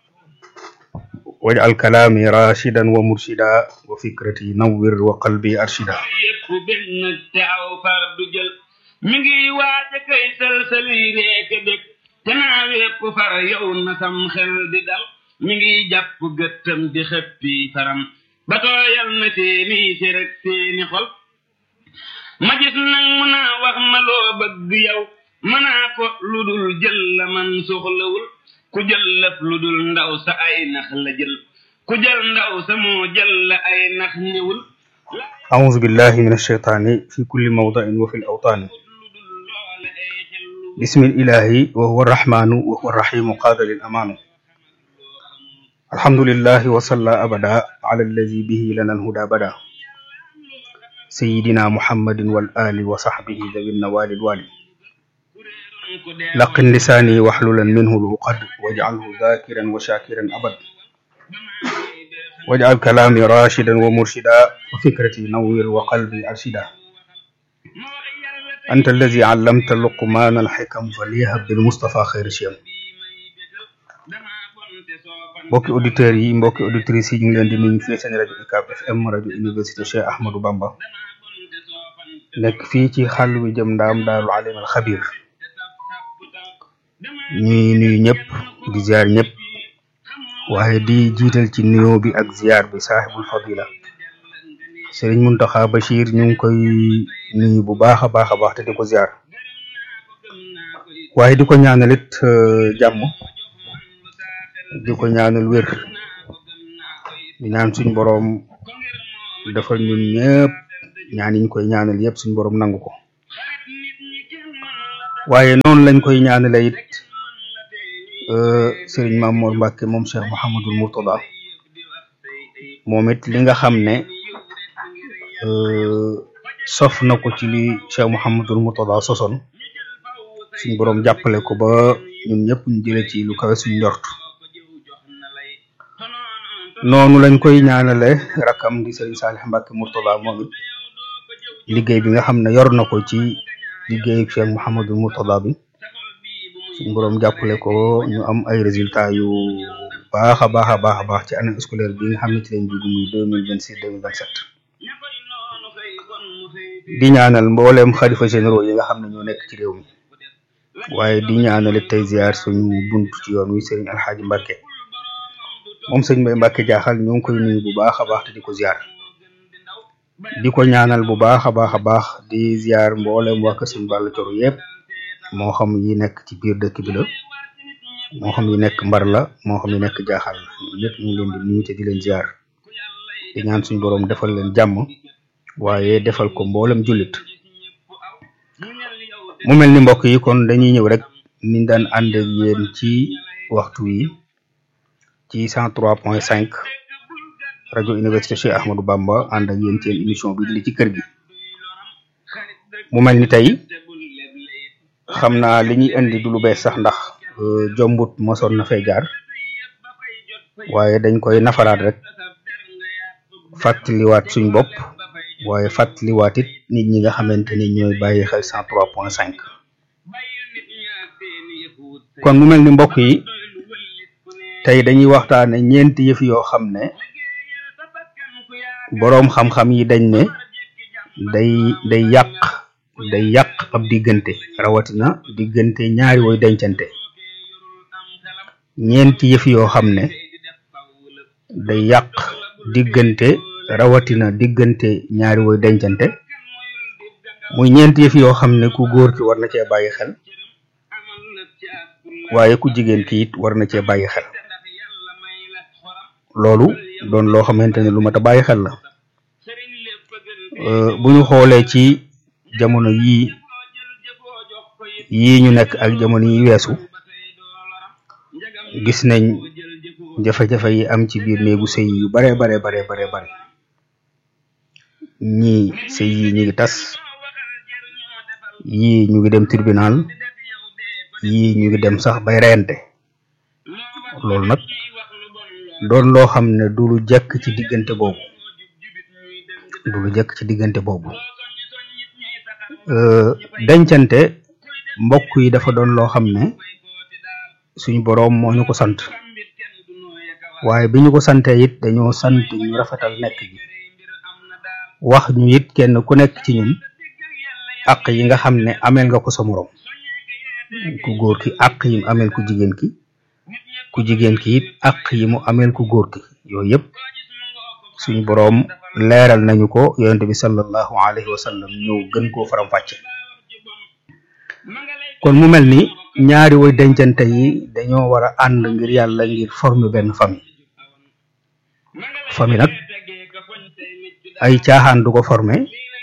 واجعل كلامي راشدا ومرشدا وفكرتي نور وقلبي أرشدا yépp bég nag te aw far du jël mi ngi waaja kay sëlsëli reeka bég te naa wépp far yow na sam xel di dal mi ngi jàpp gëttam di xëppi faram ba tooyal na seeni sërëg seeni xol ma gis nag mu naa wax ma loo bëgg yow mënaa ko lu dul jël la man soxlawul ku jël lëf lu dul ndaw sa ay nax la jël ku jël ndaw sa moo jël la ay nax ñëwul أعوذ بالله من الشيطان في كل موضع وفي الأوطان بسم الإله وهو الرحمن وهو الرحيم قاد للأمان الحمد لله وصلى أبدا على الذي به لنا الهدى بدا سيدنا محمد والآل وصحبه ذوي النوال الوالي لقن لساني واحللا منه العقد واجعله ذاكرا وشاكرا أبدا واجعل كلامي راشدا ومرشدا وفكرتي نور وقلبي أرشدا أنت الذي علمت لقمان الحكم فليهب بالمصطفى خير شيم mbokki auditeurs yi mbokki auditrices yi ñu ngi leen di nuyu fii seen rajo UCAB FM rajo université Cheikh Ahmadou Bamba nekk fii ci xàll wi jëm ndaam daarul alim al xabir ñuy nuyu ñëpp di ziar ñëpp waaye di jiital ci nuyoo bi ak ziar bi saaxibul fadila sëriñ Muntaxa Bachir ñu ngi koy nuyu bu baax a baax a baax te di ko ziar waaye di ko ñaanalit jàmm di ko ñaanal wér di ñaan suñ boroom defal ñun ñëpp ñaan yiñ koy ñaanal yëpp suñ boroom nangu ko waaye noonu lañ koy ñaanale it sëriñ Mamour Mbacke moom Cheikh Mouhamadul Mourtada moom it li nga xam ne sof na ko ci li Cheikh Mouhamadul Mourtada sosoon suñ boroom jàppale ko ba ñun ñëpp ñu jële ci lu kawe suñ njort noonu lañ koy ñaanale rakam di sëriñ Saalix Mbàkke Murtada moom it liggéey bi nga xam ne yor na ko ci liggéeyu Cheikh Mouhamadul Murtada bi suñ boroom jàppale ko ñu am ay résultats yu baax a baax a baax a baax ci année scolaire bi nga xam ne ci lañ dugg muy deux mille vingt six deux mille vingt sept di ñaanal mbooleem xalifa généraux yi nga xam ne ñoo nekk ci réew mi waaye di ñaanale tey ziar suñu bunt ci yoon wi sëriñ Alxaaji Mbàkke moom sëñ Mbay Mbàkke jaaxal ñu ngi koy nuyu bu baax a baax te di ko ziar di ko ñaanal bu baax a baax a baax di ziar mboolem waa kër sëñ Balla Coro yëpp moo xam yi nekk ci biir dëkk bi la moo xam yi nekk mbar la moo xam yi nekk jaaxal la ñun ñëpp ñu ngi leen di nuyu te di leen ziar di ñaan suñu boroom defal leen jàmm waaye defal ko mboolem jullit mu mel ni mbokk yi kon dañuy ñëw rek niñ daan ànd ak yéen ci waxtu wi ci 103.5 rajo université Cheikh Ahmadou Bamba ànd ak yéen seen émission bi li ci kër gi mu mel ni tey xam naa li ñuy indi du lu bees sax ndax jombut mosoon na fay jaar waaye dañ koy nafaraat rek fàttaliwaat suñ bopp waaye fàttaliwaat it nit ñi nga xamante ni ñooy bàyyi xel 103.5 kon mu mel ni mbokk yi tey dañuy waxtaane ñeenti yëf yoo xam ne boroom xam-xam yi dañ ne day day yàq day yàq ab diggante rawatina diggante ñaari woy dencante ñeenti yëf yoo xam ne day yàq diggante rawatina diggante ñaari woy dencante muy ñeenti yëf yoo xam ne ku góor ki war na cee bàyyi xel waaye ku jigéen ki it war na cee bàyyi xel loolu doon loo xamante ne lu mat a bàyyi xel la bu ñu xoolee ci jamono yii yii ñu nekk ak jamono yi weesu gis nañ jafe-jafe yi am ci biir néegu sëy yu bare bare bare bare bare ñii sëy yi ñu ngi tas yii ñu ngi dem tribunal yii ñu ngi dem sax bay reyante loolu nag doon loo xam ne du lu jekk ci diggante boobu du lu jekk ci diggante boobu dencante mbokk yi dafa doon loo xam ne suñu boroom moo ñu ko sant waaye bi ñu ko santee it dañoo sant ñu rafetal nekk gi wax ñu it kenn ku nekk ci ñun àq yi nga xam ne ameel nga ko sa moroom ku góor ki àq yi mu ameel ku jigéen ki ku jigéen ki it àq yi mu ameel ku góor ki yooyu yëpp suñu boroom leeral nañu ko yonente bi sallallahu alayhi wa sallam ñëw gën koo faram-fàcce kon mu mel ni ñaari woy dencante yi dañoo war a ànd ngir yàlla ngir former benn famille famille nag ay caaxaan du ko former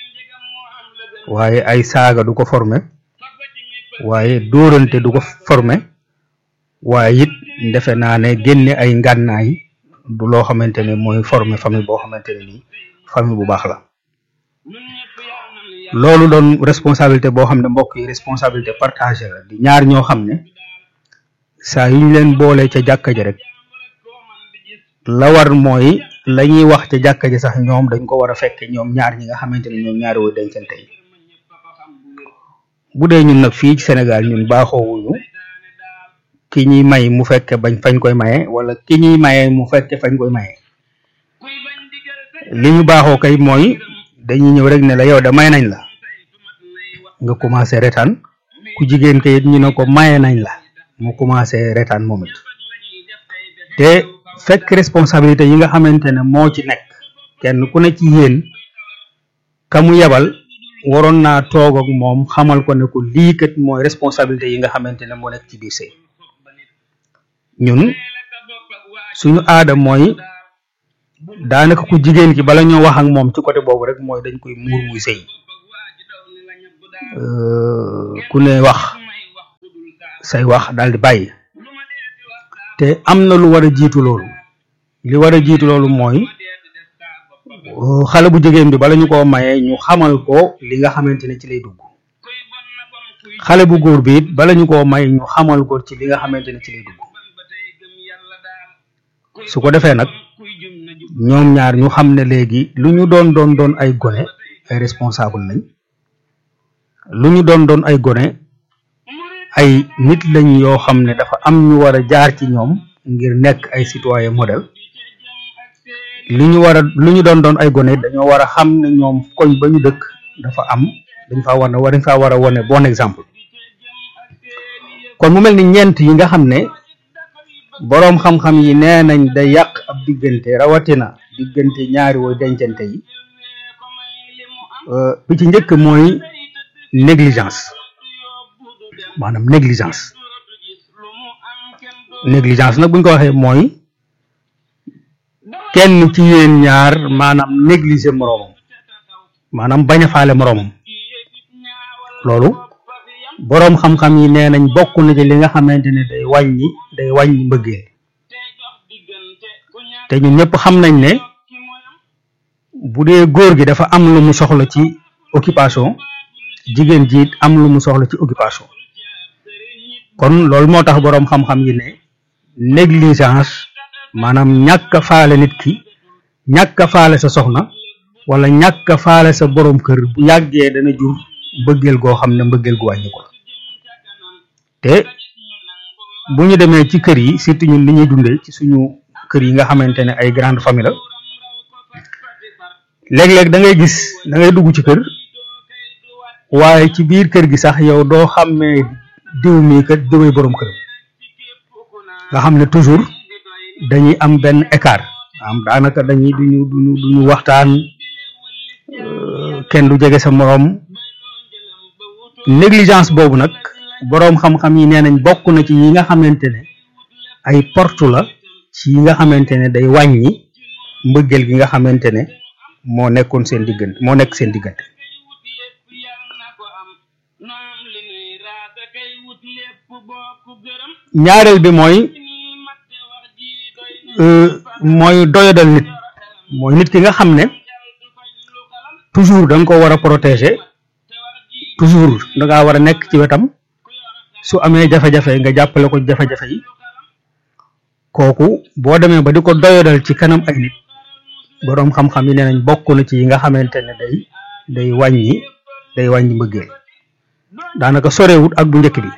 waaye ay saaga du ko former waaye dóorante du ko former waaye it defe naa ne génne ay ngànnaay du loo xamante ne mooy former famille boo xamante ne nii famille bu baax la loolu doon responsabilité boo xam ne mbokk yi responsabilité partagée la di ñaar ñoo xam ne saa yu ñu leen boole ca jàkka ja rek la war mooy la ñuy wax ca jàkka ja sax ñoom dañ ko war a fekke ñoom ñaar ñi nga xamante ne ñoom ñaari woy dencante yi bu dee ñun nag fii ci Sénégal ñun baaxoowuñu ki ñuy may mu fekke bañ fañ koy maye wala ki ñuy maye mu fekke fañ koy maye li ñu baaxoo kay mooy dañuy ñëw rek ne la yow da may nañ la nga commencé retaan ku jigéen kayit ñu ne ko maye nañ la mu commencé retaan moom it te fekk responsabilité yi nga xamante ne moo ci nekk kenn ku ne ci yéen ka mu yebal waroon naa toog ak moom xamal ko ne ko lii kat mooy responsabilité yi nga xamante ne moo nekk ci biir sëy ñun suñu aada mooy daanaka ku jigéen ki bala ñoo wax ak moom ci côté boobu rek mooy dañ koy muur muy sëy ku ne wax say wax daal di bàyyi te am na lu war a jiitu loolu li war a jiitu loolu mooy xale bu jigéen bi bala ñu koo mayee ñu xamal ko li nga xamante ne ci lay dugg xale bu góor bi it bala ñu koo may ñu xamal ko ci li nga xamante ne ci lay dugg su ko defee nag ñoom ñaar ñu xam ne léegi lu ñu doon doon doon ay gone ay responsable lañ lu ñu doon doon ay gone ay nit lañ yoo xam ne dafa am ñu war a jaar ci ñoom ngir nekk ay citoyen modèle li ñu war a lu ñu doon doon ay gone dañoo war a xam ne ñoom koñ ba ñu dëkk dafa am dañ faa war a war dañ faa war a wone bon exemple kon mu mel ni ñeent yi nga xam ne boroom xam-xam yi nee nañ day yàq ab diggante rawatina diggante ñaari woy dencante yi bi ci njëkk mooy négligence maanaam négligence négligence nag buñ ko waxee mooy kenn ci yéen ñaar maanaam négliger moroomam maanaam bañ a faale moroomam loolu boroom xam-xam yi nee nañ bokk na ci li nga xamante ne day wàññi day wàññi mbëggeel te ñun ñëpp xam nañ ne bu dee góor gi dafa am lu mu soxla ci occupation jigéen ji it am lu mu soxla ci occupation kon loolu moo tax boroom xam-xam yi ne négligence maanaam ñàkk a faale nit ki ñàkk a faale sa soxna wala ñàkk a faale sa boroom kër bu yàggee dana jur mbëggeel goo xam ne mbëggeel gu wàññi ko te bu ñu demee ci kër yi surtout ñun li ñuy dundee ci suñu kër yi nga xamante ne ay grande famille la léeg-léeg da ngay gis da ngay dugg ci kër waaye ci biir kër gi sax yow doo xàmmee diw mii kat diwee boroom kër nga xam ne toujours dañuy am benn écart am daanaka dañuy duñu duñu duñu waxtaan kenn du jege sa moroom négligence boobu nag boroom xam-xam yi nee nañ bokk na ci yi nga xamante ne ay porte la ci yi nga xamante ne day wàññi mbëggeel gi nga xamante ne moo nekkoon seen diggante moo nekk seen diggante ñaareel bi mooy mooy doyadal nit mooy nit ki nga xam ne toujours da nga ko war a protéger toujours da ngaa war a nekk ci wetam su amee jafe-jafe nga jàppale ko jafe-jafe yi kooku boo demee ba di ko doyadal ci kanam ay nit boroom xam-xam yi nee nañ bokk na ci yi nga xamante ne day day wàññi day wàññi mbëggeel daanaka sorewut ak bu njëkk bi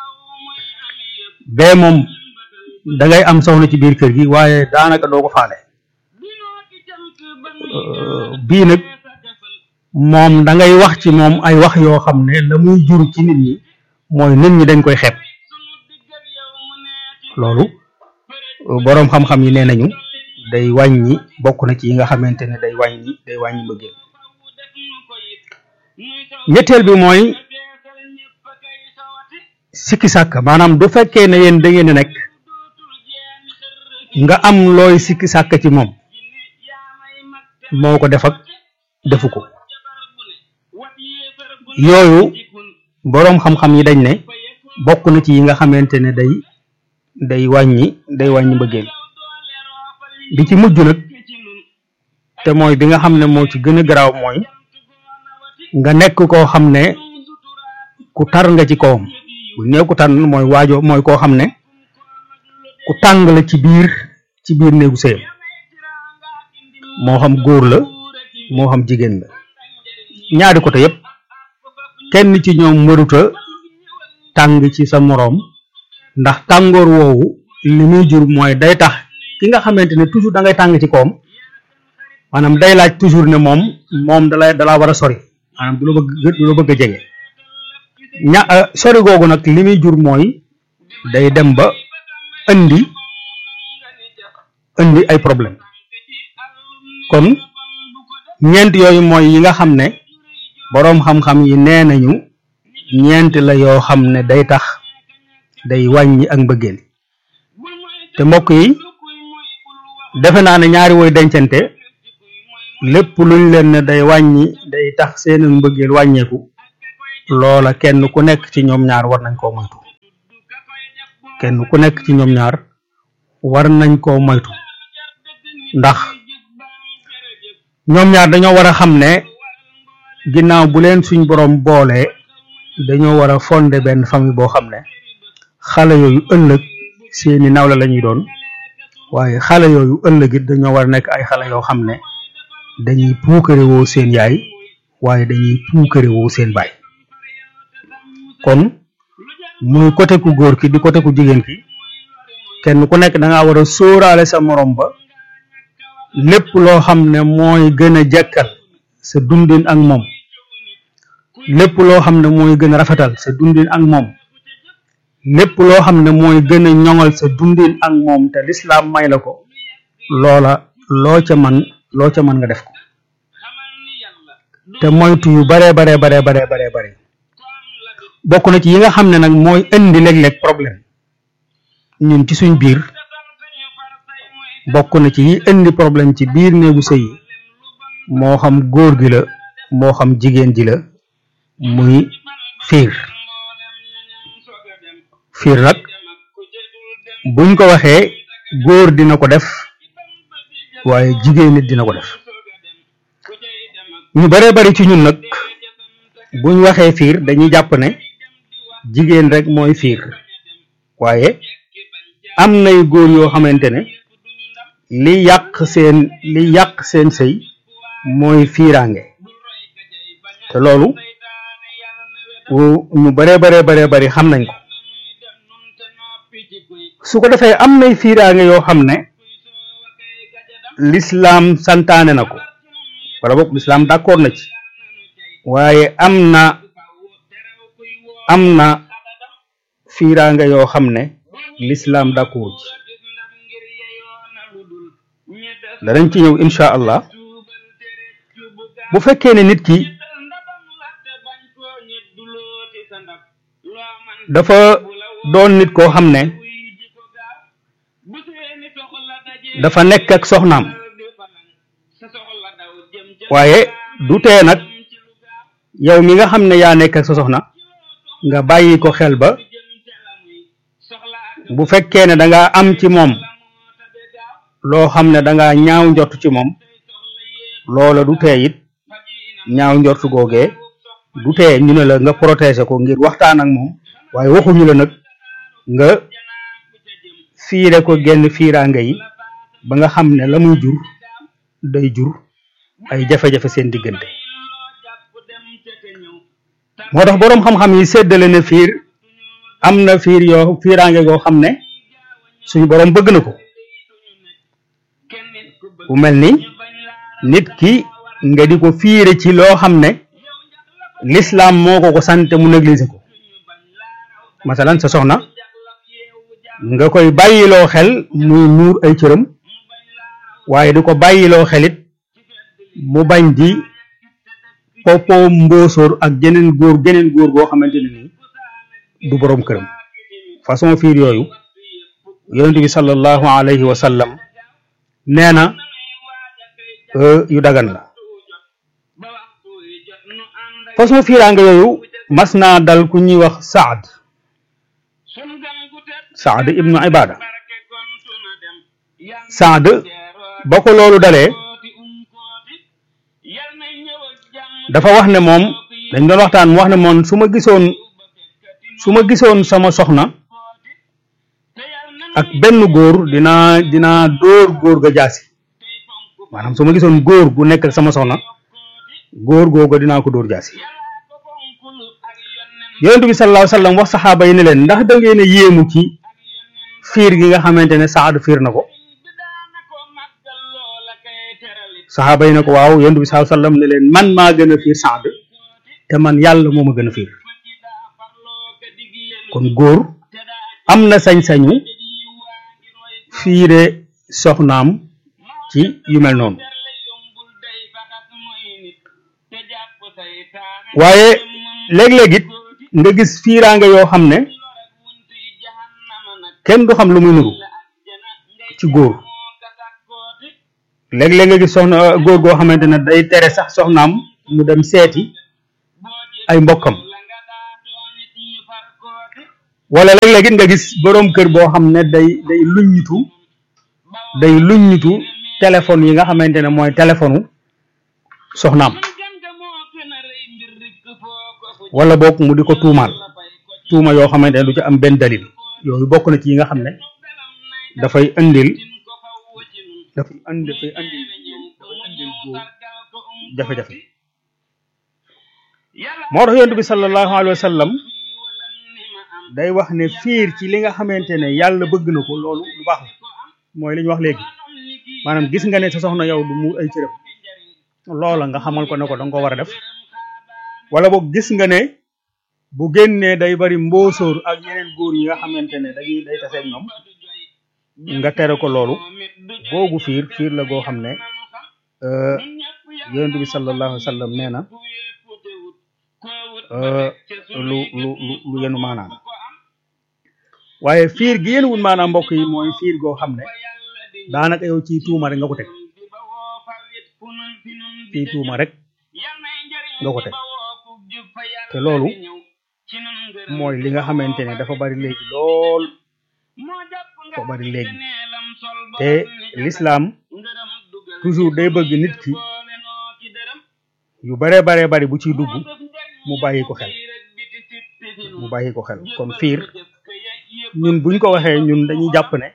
bee moom da ngay am soxna ci biir kër gi waaye daanaka doo ko faale bii nag moom da ngay wax ci moom ay wax yoo xam ne la muy jur ci nit ñi mooy nit ñi dañ koy xeeb loolu boroom xam-xam yi nee nañu day wàññi bokk na ci yi nga xamante ne day wàññi day wàññi mbëggeel ñetteel bi mooy sikki sàkk maanaam du fekkee ne yéen da ngeen nekk nga am looy sikki sàkk ci moom moo ko def ak defu ko yooyu boroom xam-xam yi dañ ne bokk na ci yi nga xamante ne day day wàññi day wàññi mbëggeel bi ci mujj nag te mooy bi nga xam ne moo ci gën a garaaw mooy nga nekk koo xam ne ku tar nga ci kawam bu nee ku tar mooy waajo mooy koo xam ne ku tàng la ci biir ci biir néegu sëyam moo xam góor la moo xam jigéen la ñaari côté yépp kenn ci ñoom mëruta tàng ci sa moroom ndax tàngoor woowu li muy jur mooy day tax ki nga xamante ne toujours da ngay tàng ci kawam maanaam day laaj toujours ne moom moom dalay dalaa war a sori maanaam du la bëgg du la bëgg a jege ña sori googu nag li muy jur mooy day dem ba indi indi ay problème kon ñeent yooyu mooy yi nga xam ne boroom xam-xam yi nee nañu ñeent la yoo xam ne day tax day wàññi ak mbëggeel te mbokk yi defe naa ne ñaari woy dencante lépp luñ leen ne day wàññi day tax seen mbëggeel wàññeeku loola kenn ku nekk ci ñoom ñaar war nañ koo moytu kenn ku nekk ci ñoom ñaar war nañ koo moytu ndax ñoom ñaar dañoo war a xam ne ginnaaw bu leen suñ borom boolee dañoo war a fondé benn famille boo xam ne xale yooyu ëllëg seeni nawla la ñuy doon waaye xale yooyu ëllëg it dañoo war a nekk ay xale yoo xam ne dañuy puukare woo seen yaay waaye dañuy puukare woo seen baay kon muy côté ku góor ki di côté ku jigéen ki kenn ku nekk da ngaa war a sóoraale sa morom ba lépp loo xam ne mooy gën a jekkal sa dundin ak moom lépp loo xam ne mooy gën a rafetal sa dundin ak moom lépp loo xam ne mooy gën a ñoŋal sa dundin ak moom te lislaam may la ko loola loo ca man loo ca mën nga def ko te moytu yu baree baree baree baree baree bare bokk na ci yi nga xam ne nag mooy indi léeg-léeg problème ñun ci suñ biir bokk na ci yi indi problème ci biir néegu sëy yi moo xam góor gi la moo xam jigéen ji la muy fiir fiir nag buñ ko waxee góor dina ko def waaye jigéen nit dina ko def ñu baree bari ci ñun nag buñ waxee fiir dañuy jàpp ne jigéen rek mooy fiir waaye am nay góor yoo xamante ne li yàq seen li yàq seen sëy mooy fiiraange te loolu ñu baree baree baree bari xam nañ ko su ko defee am nay fiiraange yoo xam ne lislaam santaane na ko wala boog lislaam d'accord na ci waaye am na am na fiiraange yoo xam ne lislaam d'accord ci danañ ci ñëw insha allah bu fekkee ne nit ki dafa doon nit koo xam ne dafa nekk ak soxnaam waaye du tee nag yow mi nga xam ne yaa nekk ak sa soxna nga bàyyi ko xel ba bu fekkee ne danga am ci moom loo xam ne danga ñaaw njort ci moom loola du tee it ñaaw njort googee du tee ñu ne la nga protéger ko ngir waxtaan ak moom waaye waxuñu la nag nga fiire ko genn fiiraange yi ba nga xam ne la muy jur day jur ay jafe-jafe seen diggante moo tax boroom xam-xam yi séddale ne fiir am na fiir yoo fiiraange goo xam ne suñu boroom bëgg na ko bu mel ni nit ki nga di ko fiire ci loo xam ne lislaam moo ko ko sante mu négliger ko masalan sa soxna nga koy bàyyiloo xel muy muur ay cëram waaye di ko bàyyiloo xelit mu bañ di popo mbóosóor ak geneen góor geneen góor goo xamante ne nii du boroom këram façon fiir yooyu yonent bi sallallahu alayhi wa sallam nee na yu dagan la façon fiiraanga yooyu mas naa dal ku ñuy wax saad saad ibnu ibada saad ba ko loolu dalee dafa wax ne moom dañ doon waxtaan mu wax ne moom su ma gisoon su ma gisoon sama soxna ak benn góor dinaa dinaa dóor góor ga jaasi maanaam su ma gisoon góor gu nekk ak sama soxna góor googu dinaa ko dóor jaasi yonent bi sallallahu alayhi wa sallam wax saxaaba yi ne leen ndax da ngeen a yéemu ci fiir gi nga xamante ne saad fiir na ko saxaaba yi ne ko waaw yonent bi sallallahu alayhi wa sallam ne leen man maa gën a fiir saad te man yàlla moo ma gën a fiir kon góor am na sañ-sañu fiire soxnaam ci yu mel noonu waaye léeg-léeg it nga gis fiiraange yoo xam ne kenn du xam lu muy nuru ci góor léeg-léeg nga gis soxna góor goo xamante ne day tere sax soxnaam mu dem seeti ay mbokkam wala léeg-léeg it nga gis boroom kër boo xam ne day day luññitu day luññitu téléphone yi nga xamante ne mooy téléphone soxnaam wala boog mu di ko tuumaal tuuma yoo xamante ne du ci am benn dalil yooyu bokk na ci yi nga xam ne dafay indil dafay indi dafay indil dafay indil góor jafe-jafe moo tax yonent bi sallallahu alayhi wa sallam day wax ne fiir ci li nga xamante ne yàlla bëgg na ko loolu lu baax la mooy li ñu wax léegi maanaam gis nga ne sa soxna yow du mu ay cëram loola nga xamal ko ne ko danga ko war a def wala boog gis nga ne bu génnee day bari mbóosóor ak yeneen góor yi nga xamante ne dañuy day taseeg ñoom nga tere ko loolu googu fiir fiir la goo xam ne yonent bi sallallahu alayhi wa sallam nee na lu lu lu lu yenu maanaam waaye fiir gi yéen wun maanaam mbokk yi mooy fiir goo xam ne daanaka yow ci tuuma rek nga ko teg ci tuuma rek nga ko teg te loolu mooy li nga xamante ne dafa bari léegi lool dafa bari léegi te l'islam toujours day bëgg nit ki yu baree baree bari bu ciy dugg mu bàyyi ko xel mu bàyyi ko xel kon fiir ñun buñ ko waxee ñun dañuy jàpp ne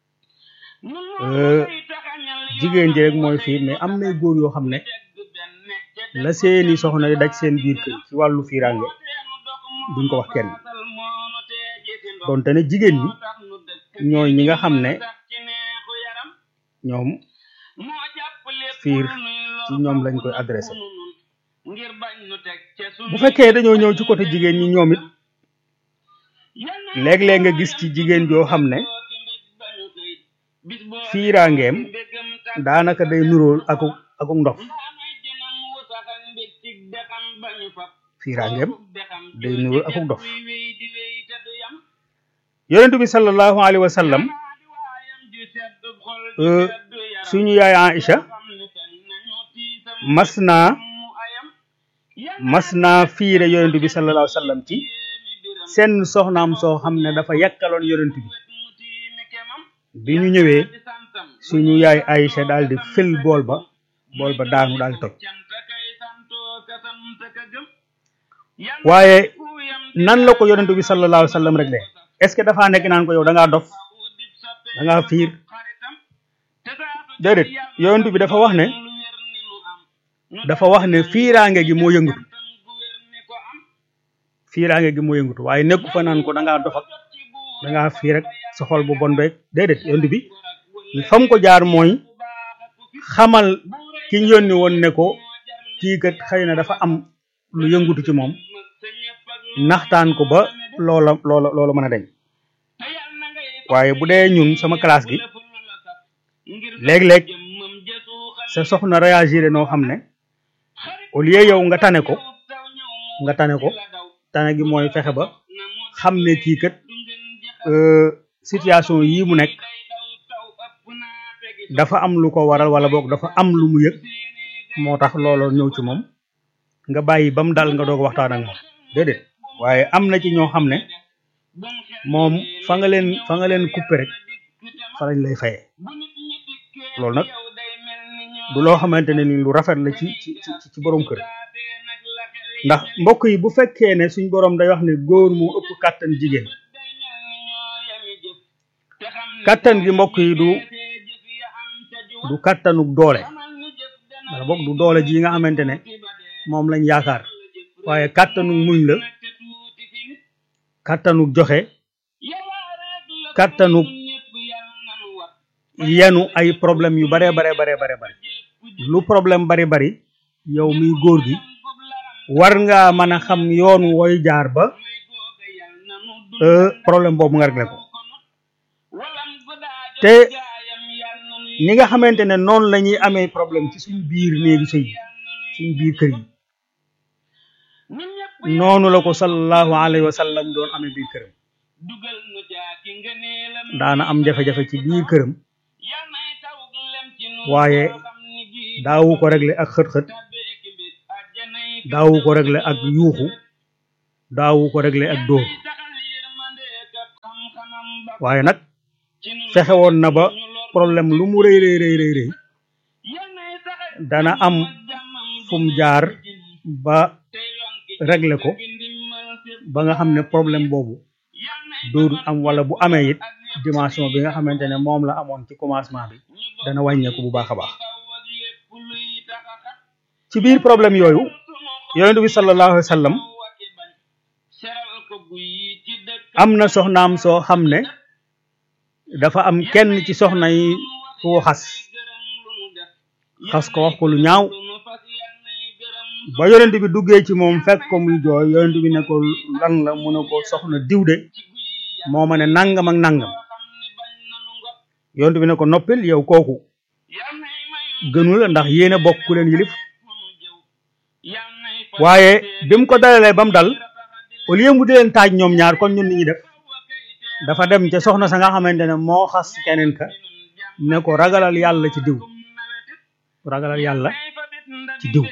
jigéen ji rek mooy fiir mais am nay góor yoo xam ne la seeni soxna yi daj seen biir kër ci wàllu fiiraange duñ ko wax kenn donte ne jigéen ñi ñooy ñi nga xam ne ñoom fiir ci ñoom lañ koy adressé bu fekkee dañoo ñëw ci côté jigéen ñi ñoom it léeg-léeg nga gis ci jigéen joo xam ne fiiraangeem daanaka day nuróol aku aku ndof fiiraangeem day nuróol aku ndof yonentu bi sallallahu alayhi wa sallam suñu yaay Aïcha mas naa mas naa fiire yonentu bi sallallahu alayhi wa sallam ci seen soxnaam soo xam ne dafa yakkaloon yonent bi bi ñu ñëwee suñu yaay Aïcha daal di fël bool ba bool ba daanu daal di toj waaye nan la ko yonent bi sallallahu alayhi wa sallam rek de est-ce que dafaa nekk naan ko yow da ngaa dof da ngaa fiir déedéet yonent bi dafa wax ne dafa wax ne fiiraange gi moo yëngatu fiiraange gi moo yëngatu waaye nekku fa naan ko da ngaa dof ak da ngaa fiir rek sa xol bu bon beeg déedéet yonent bi fam ko jaar mooy xamal ki ñu yónni woon ne ko kii kat xëy na dafa am lu yëngatu ci moom naxtaan ko ba loola loola loola mën a deñ waaye bu dee ñun sama classe gi léeg-léeg sa soxna réagir noo xam ne au lieu yow nga tane ko nga tane ko tane gi mooy fexe ba xam ne kii kat situation yii mu nekk dafa am lu ko waral wala boog dafa am lu mu yëg moo tax looloo ñëw ci moom nga bàyyi ba mu dal nga doog waxtaan ak moom déedéet waaye am na ci ñoo xam ne moom fa nga leen fa nga leen coupé rek fa lañ lay fayee loolu nag du loo xamante ne ni lu rafet la ci ci ci borom kër ndax mbokk yi bu fekkee ne suñ borom day wax ne góor moo ëpp kàttan jigéen kàttan gi mbokk yi du du kàttanuk doole wala boog du doole ji nga xamante ne moom lañ yaakaar waaye kàttanuk muñ la kàttanuk joxe kàttanuk yenu ay problème yu bare bare bare bare bare lu problème bari bari yow miy góor gi war nga mën a xam yoon woy jaar ba problème boobu nga réglé ko te ni nga xamante ne noonu la ñuy amee problème ci suñu biir néegi sëy suñu biir kër yi noonu la ko sallallahu alayhi wa sallam doon amee biir këram daana am jafe-jafe ci biir këram waaye daawu ko régler ak xët-xët daawu ko régler ak yuuxu daawu ko régler ak dóor waaye nag fexe woon na ba problème lu mu rëy rëy rëy rëy rëy dana am fu mu jaar ba régler ko ba nga xam ne problème boobu dootul am wala bu amee it dimension bi nga xamante ne moom la amoon ci commencement bi dana wàññeeku bu baax a baax ci biir problème yooyu yonent bi sallallahu alayhi wa sallam am na soxnaam soo xam ne dafa am kenn ci soxna yi ku xas xas ko wax ko lu ñaaw ba yonent bi duggee ci moom fekk ko muy jooy yonent bi ne ko lan la mu ne ko soxna diw de moo ma ne nangam ak nangam yonent bi ne ko noppil yow kooku gënu la ndax yéen a bokk ku leen yilif waaye bi mu ko dalalee ba mu dal au lieu mu di leen taaj ñoom ñaar kon ñun ni ñuy def dafa dem ca soxna sa nga xamante ne moo xas keneen ka ne ko ragalal yàlla ci diw ragalal yàlla ci diw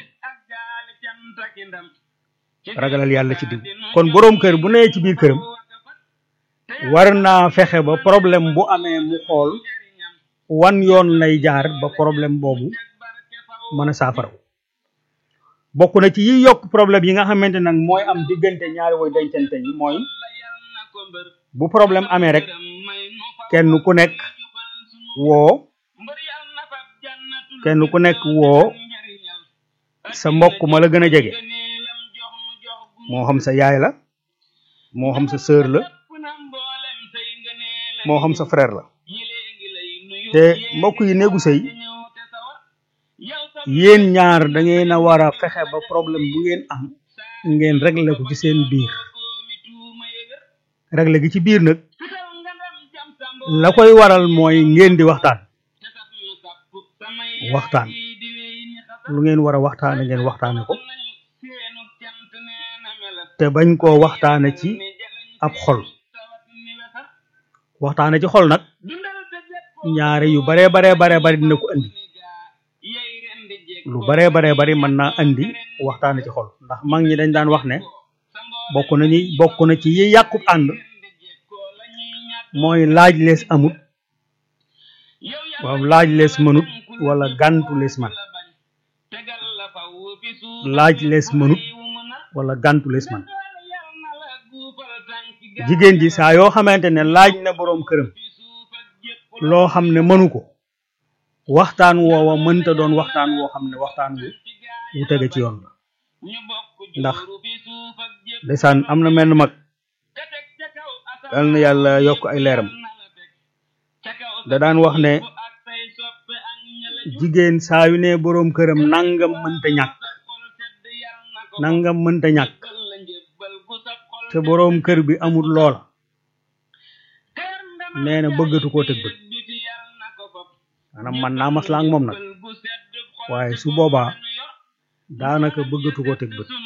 ragalal yàlla ci diw kon boroom kër bu nee ci biir këram war naa fexe ba problème bu amee mu xool wan yoon lay jaar ba problème boobu mën a saafara bokk na ci yi yokk problème yi nga xamante nag mooy am diggante ñaari woy dencante yi mooy bu problème amee rek kenn ku nekk woo kenn ku nekk woo sa mbokk ma la gën a jege moo xam sa yaay la moo xam sa sœur la moo xam sa frère la te mbokk yi néegu sëy yéen ñaar da ngeen a war a fexe ba problème bu ngeen am ngeen régler ko ci seen biir régler gi ci biir nag la koy waral mooy ngeen di waxtaan waxtaan lu ngeen war a waxtaane ngeen waxtaane ko te bañ koo waxtaane ci ab xol waxtaane ci xol nag ñaari yu baree baree baree bari dina ko andi lu baree baree bari mën naa andi waxtaane ci xol ndax mag ñi dañ daan wax ne bokk nañu bokk na ci yi yàqub ànd mooy laaj lees amut waaw laaj lees mënut wala gàntu lees man laaj lees mënut wala gàntu lees man jigéen ji saa yoo xamante ne laaj na boroom këram loo xam ne mënu ko waxtaan woowa mënta doon waxtaan woo xam ne waxtaan wu wu tege ci yoon la ndax ndeysaan am na menn mag yal na yàlla yokk ay leeram da daan wax ne jigéen saa yu ne boroom këram nangam mënta ñàkk nangam mënta ñàkk te boroom kër bi amul loola nee na bëggatu koo tëg bët maanaam man naa maslaa ak moom nag waaye su boobaa daanaka bëggatu koo tëg bët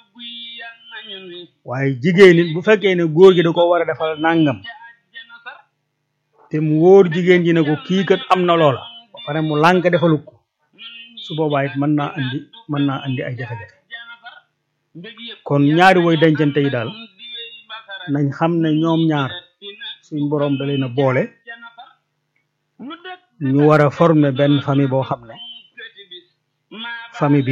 waaye jigéen it bu fekkee ne góor gi da ko war a defal nangam te mu wóor jigéen ji ne ko kii kat am na loola ba pare mu lànk defalu ko su boobaa it mën naa andi mën naa andi ay jafe-jafe kon ñaari woy dencante yi daal nañ xam ne ñoom ñaar suñ boroom da leen a boole ñu war a former benn famille boo xam ne famille bi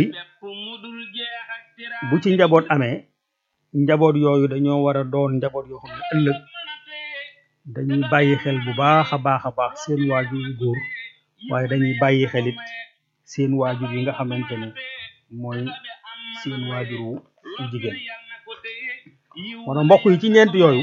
bu ci njaboot amee njaboot yooyu dañoo war a doon njaboot yoo xam ne ëllëg dañuy bàyyi xel bu baax a baax a baax seen waajur yu góor waaye dañuy bàyyi xel it seen waajur yi nga xamante ne mooy seen waajur wu jigéen moo mbokk yi ci ñeent yooyu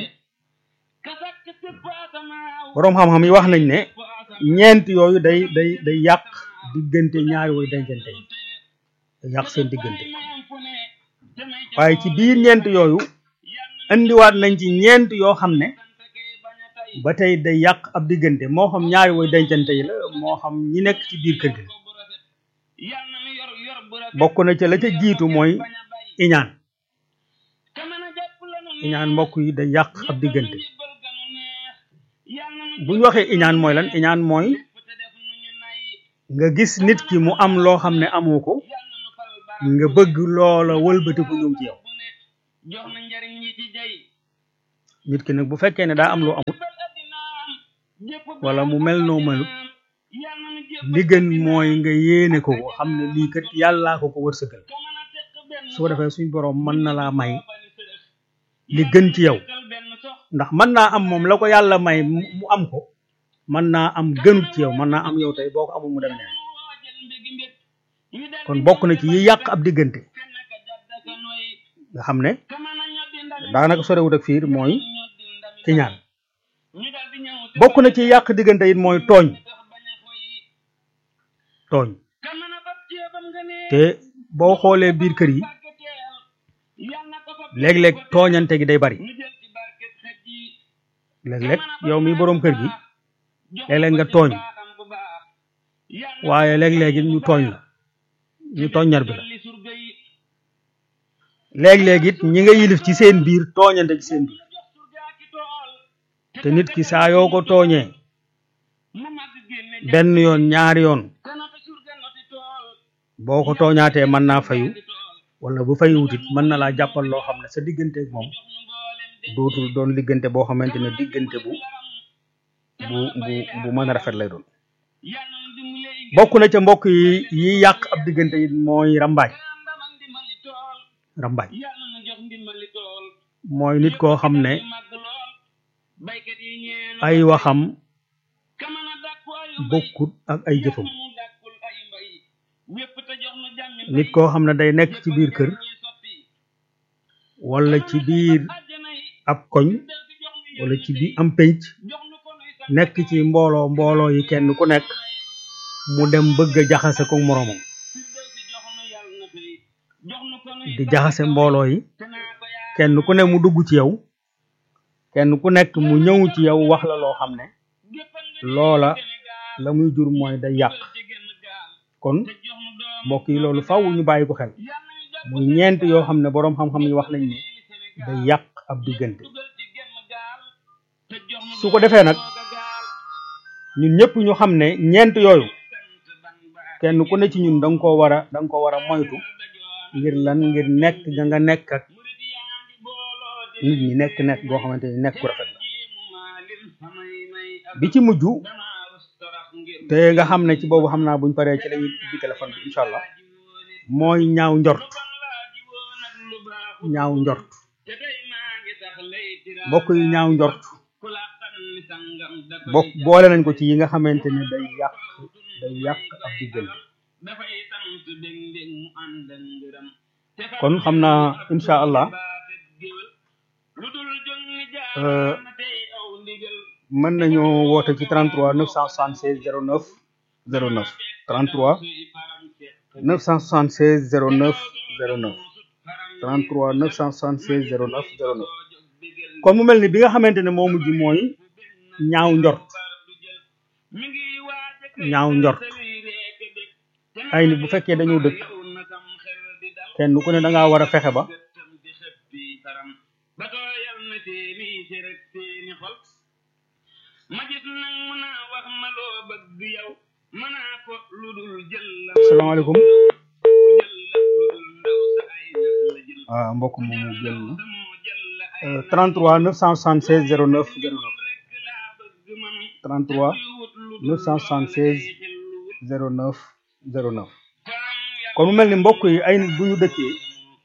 boroom xam-xam yi wax nañ ne ñeent yooyu day day day yàq diggante ñaari woy dencante yi day yàq seen diggante waaye ci biir ñeent yooyu indiwaat nañ ci ñeent yoo xam ne ba tey day yàq ab diggante moo xam ñaari woy dencante yi la moo xam ñi nekk ci biir kër gi bokk na ca la ca jiitu mooy iñaan iñaan mbokk yi day yàq ab diggante bu ñu waxee iñaan mooy lan iñaan mooy nga gis nit ki mu am loo xam ne amoo ko nga bëgg loola wëlbatiku ñëw ci yow nit ki nag bu fekkee ne daa am loo amut wala mu mel noo melut li gën mooy nga yéene ko ko xam ne lii kat yàllaa ko ko wërsëgal su ko defee suñ boroom mën na laa may li gën ci yow ndax mën naa am moom la ko yàlla may mu am ko mën naa am gënut ci yow mën naa am yow tey boo ko amul mu dem neen kon bokk na ci yi yàq ab diggante nga xam ne daanaka sorewut ak fiir mooy ci ñaan bokk na ci yàq diggante it mooy tooñ tooñ te boo xoolee biir kër yi léeg-léeg tooñante gi day bari léeg-léeg yow mi boroom kër gi léeg-léeg nga tooñ waaye léeg-léeg it ñu tooñ la ñu tooñ ñar bi la léeg-léeg it ñi nga yilif ci seen biir tooñante ci seen biir te nit ki saa yoo ko tooñee benn yoon ñaari yoon boo ko tooñaatee mën naa fayu wala bu fayuwut it mën na laa jàppal loo xam ne sa diggante ak moom dootul doon diggante boo xamante ne diggante bu bu bu bu mën a rafet lay doon bokk na ca mbokk yi yi yàq ab diggante it mooy rambaaj rambaaj mooy nit koo xam ne ay waxam bokkut ak ay jëfam nit koo xam ne day nekk ci biir kër wala ci biir ab koñ wala ci biir am pénc nekk ci mbooloo mbooloo yi kenn ku nekk mu dem bëgg a jaxase ko moroomam di jaxase mbooloo yi kenn ku ne mu dugg ci yow kenn ku nekk mu ñëw ci yow wax la loo xam ne loola la muy jur mooy day yàq kon mbokk yi loolu faw ñu bàyyi ko xel muy ñeent yoo xam ne boroom xam-xam yi wax nañ ne day yàq ab diggante su ko defee nag ñun ñëpp ñu xam ne ñeent yooyu kenn ku ne ci ñun da nga koo war a da nga ko war a moytu ngir lan ngir nekk nga nga nekk ak nit ñi nekk nekk goo xamante ni nekk ku rafet la bi ci mujj te nga xam ne ci boobu xam naa buñ paree ci lañuy ubbi téléphone bi incha allah mooy ñaaw njort ñaaw njort mbokk yi ñaaw njort bokk boole nañ ko ci yi nga xamante ne day yàq day yàq ab diggante kon xam naa incha allah mën nañoo woote ci 33 976 09 09 33 976 09 09 33 976 09 09 kon mu mel ni bi nga xamante ne moo mujj mooy ñaaw njort ñaaw njort ay nit bu fekkee dañoo dëkk kenn ku ne da ngaa war a fexe ba salaamaaleykum waaw mbokk moomu jël na 33 976 09 09 33 976 09 09 kon mu mel ni mbokk yi ay nit bu ñu dëkkee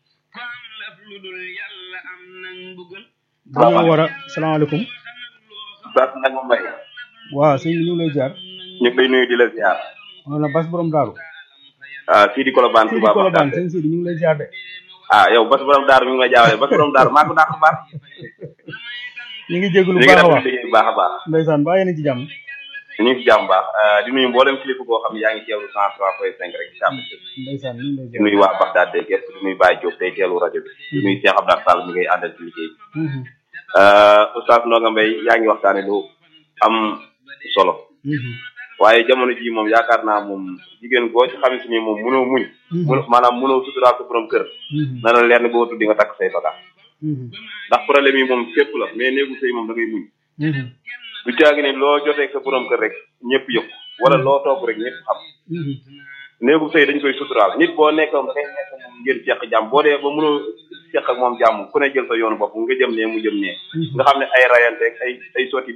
dañoo war a salaamaaleykum Bas nag ma mbay waaw sëñ bi ñu ngi lay jaar ñu ngi lay nuyu di la ziar on a bas borom daaru ah fii di Colobane fii di Touba Colobane Bagdad sëñ Sidi ñu ngi lay jaar de ah yow bas borom daaru mi ngi may jaawale bas borom daaru maa ko dàq baax ñu ngi jégalu ñu bu ngi baax a def baax liggéey bu baax a baax ndeysaan baa yéen a ci jàmm ñu ngi ci jàmm baax ah, di nuyu mboolem kilifa boo xam ne yaa ngi teewlu cent trois point cinq rek ci Sàmm ndeysaan ñu ngi lay di jaar nuyu waa Bagdad de gerte di nuyu Baye Diop day teelu rajo bi di nuyu Cheikh Abdou Sall mi ngay àndal ci liggéey bi Mhm, ah, Oustaz Ndonga Mbaye yaa ngi waxtaane lu am solo mhm, waaye jamono ji moom yaakaar naa moom jigéen boo ci xamante ni moom mënoo muñ Mhm. mënoo maanaam mënoo suturaal sa borom kër mhm, na la leer ne boo tuddi nga takk say bagaas mhm, ndax problème yi moom fépp la mais néegu sëy moom da ngay muñ mhm, du caagi ne loo jotee sa borom kër rek ñëpp yëpp wala loo toog rek ñëpp xam néegu sëy dañ koy suturaal nit boo nekk da ngay nekk moom ngeen seq jàmm boo dee ba mënoo seq ak moom jàmm ku ne jël sa yoonu bopp nga jëm ne mu jëm ne nga xam ne ay rayante ay ay sotti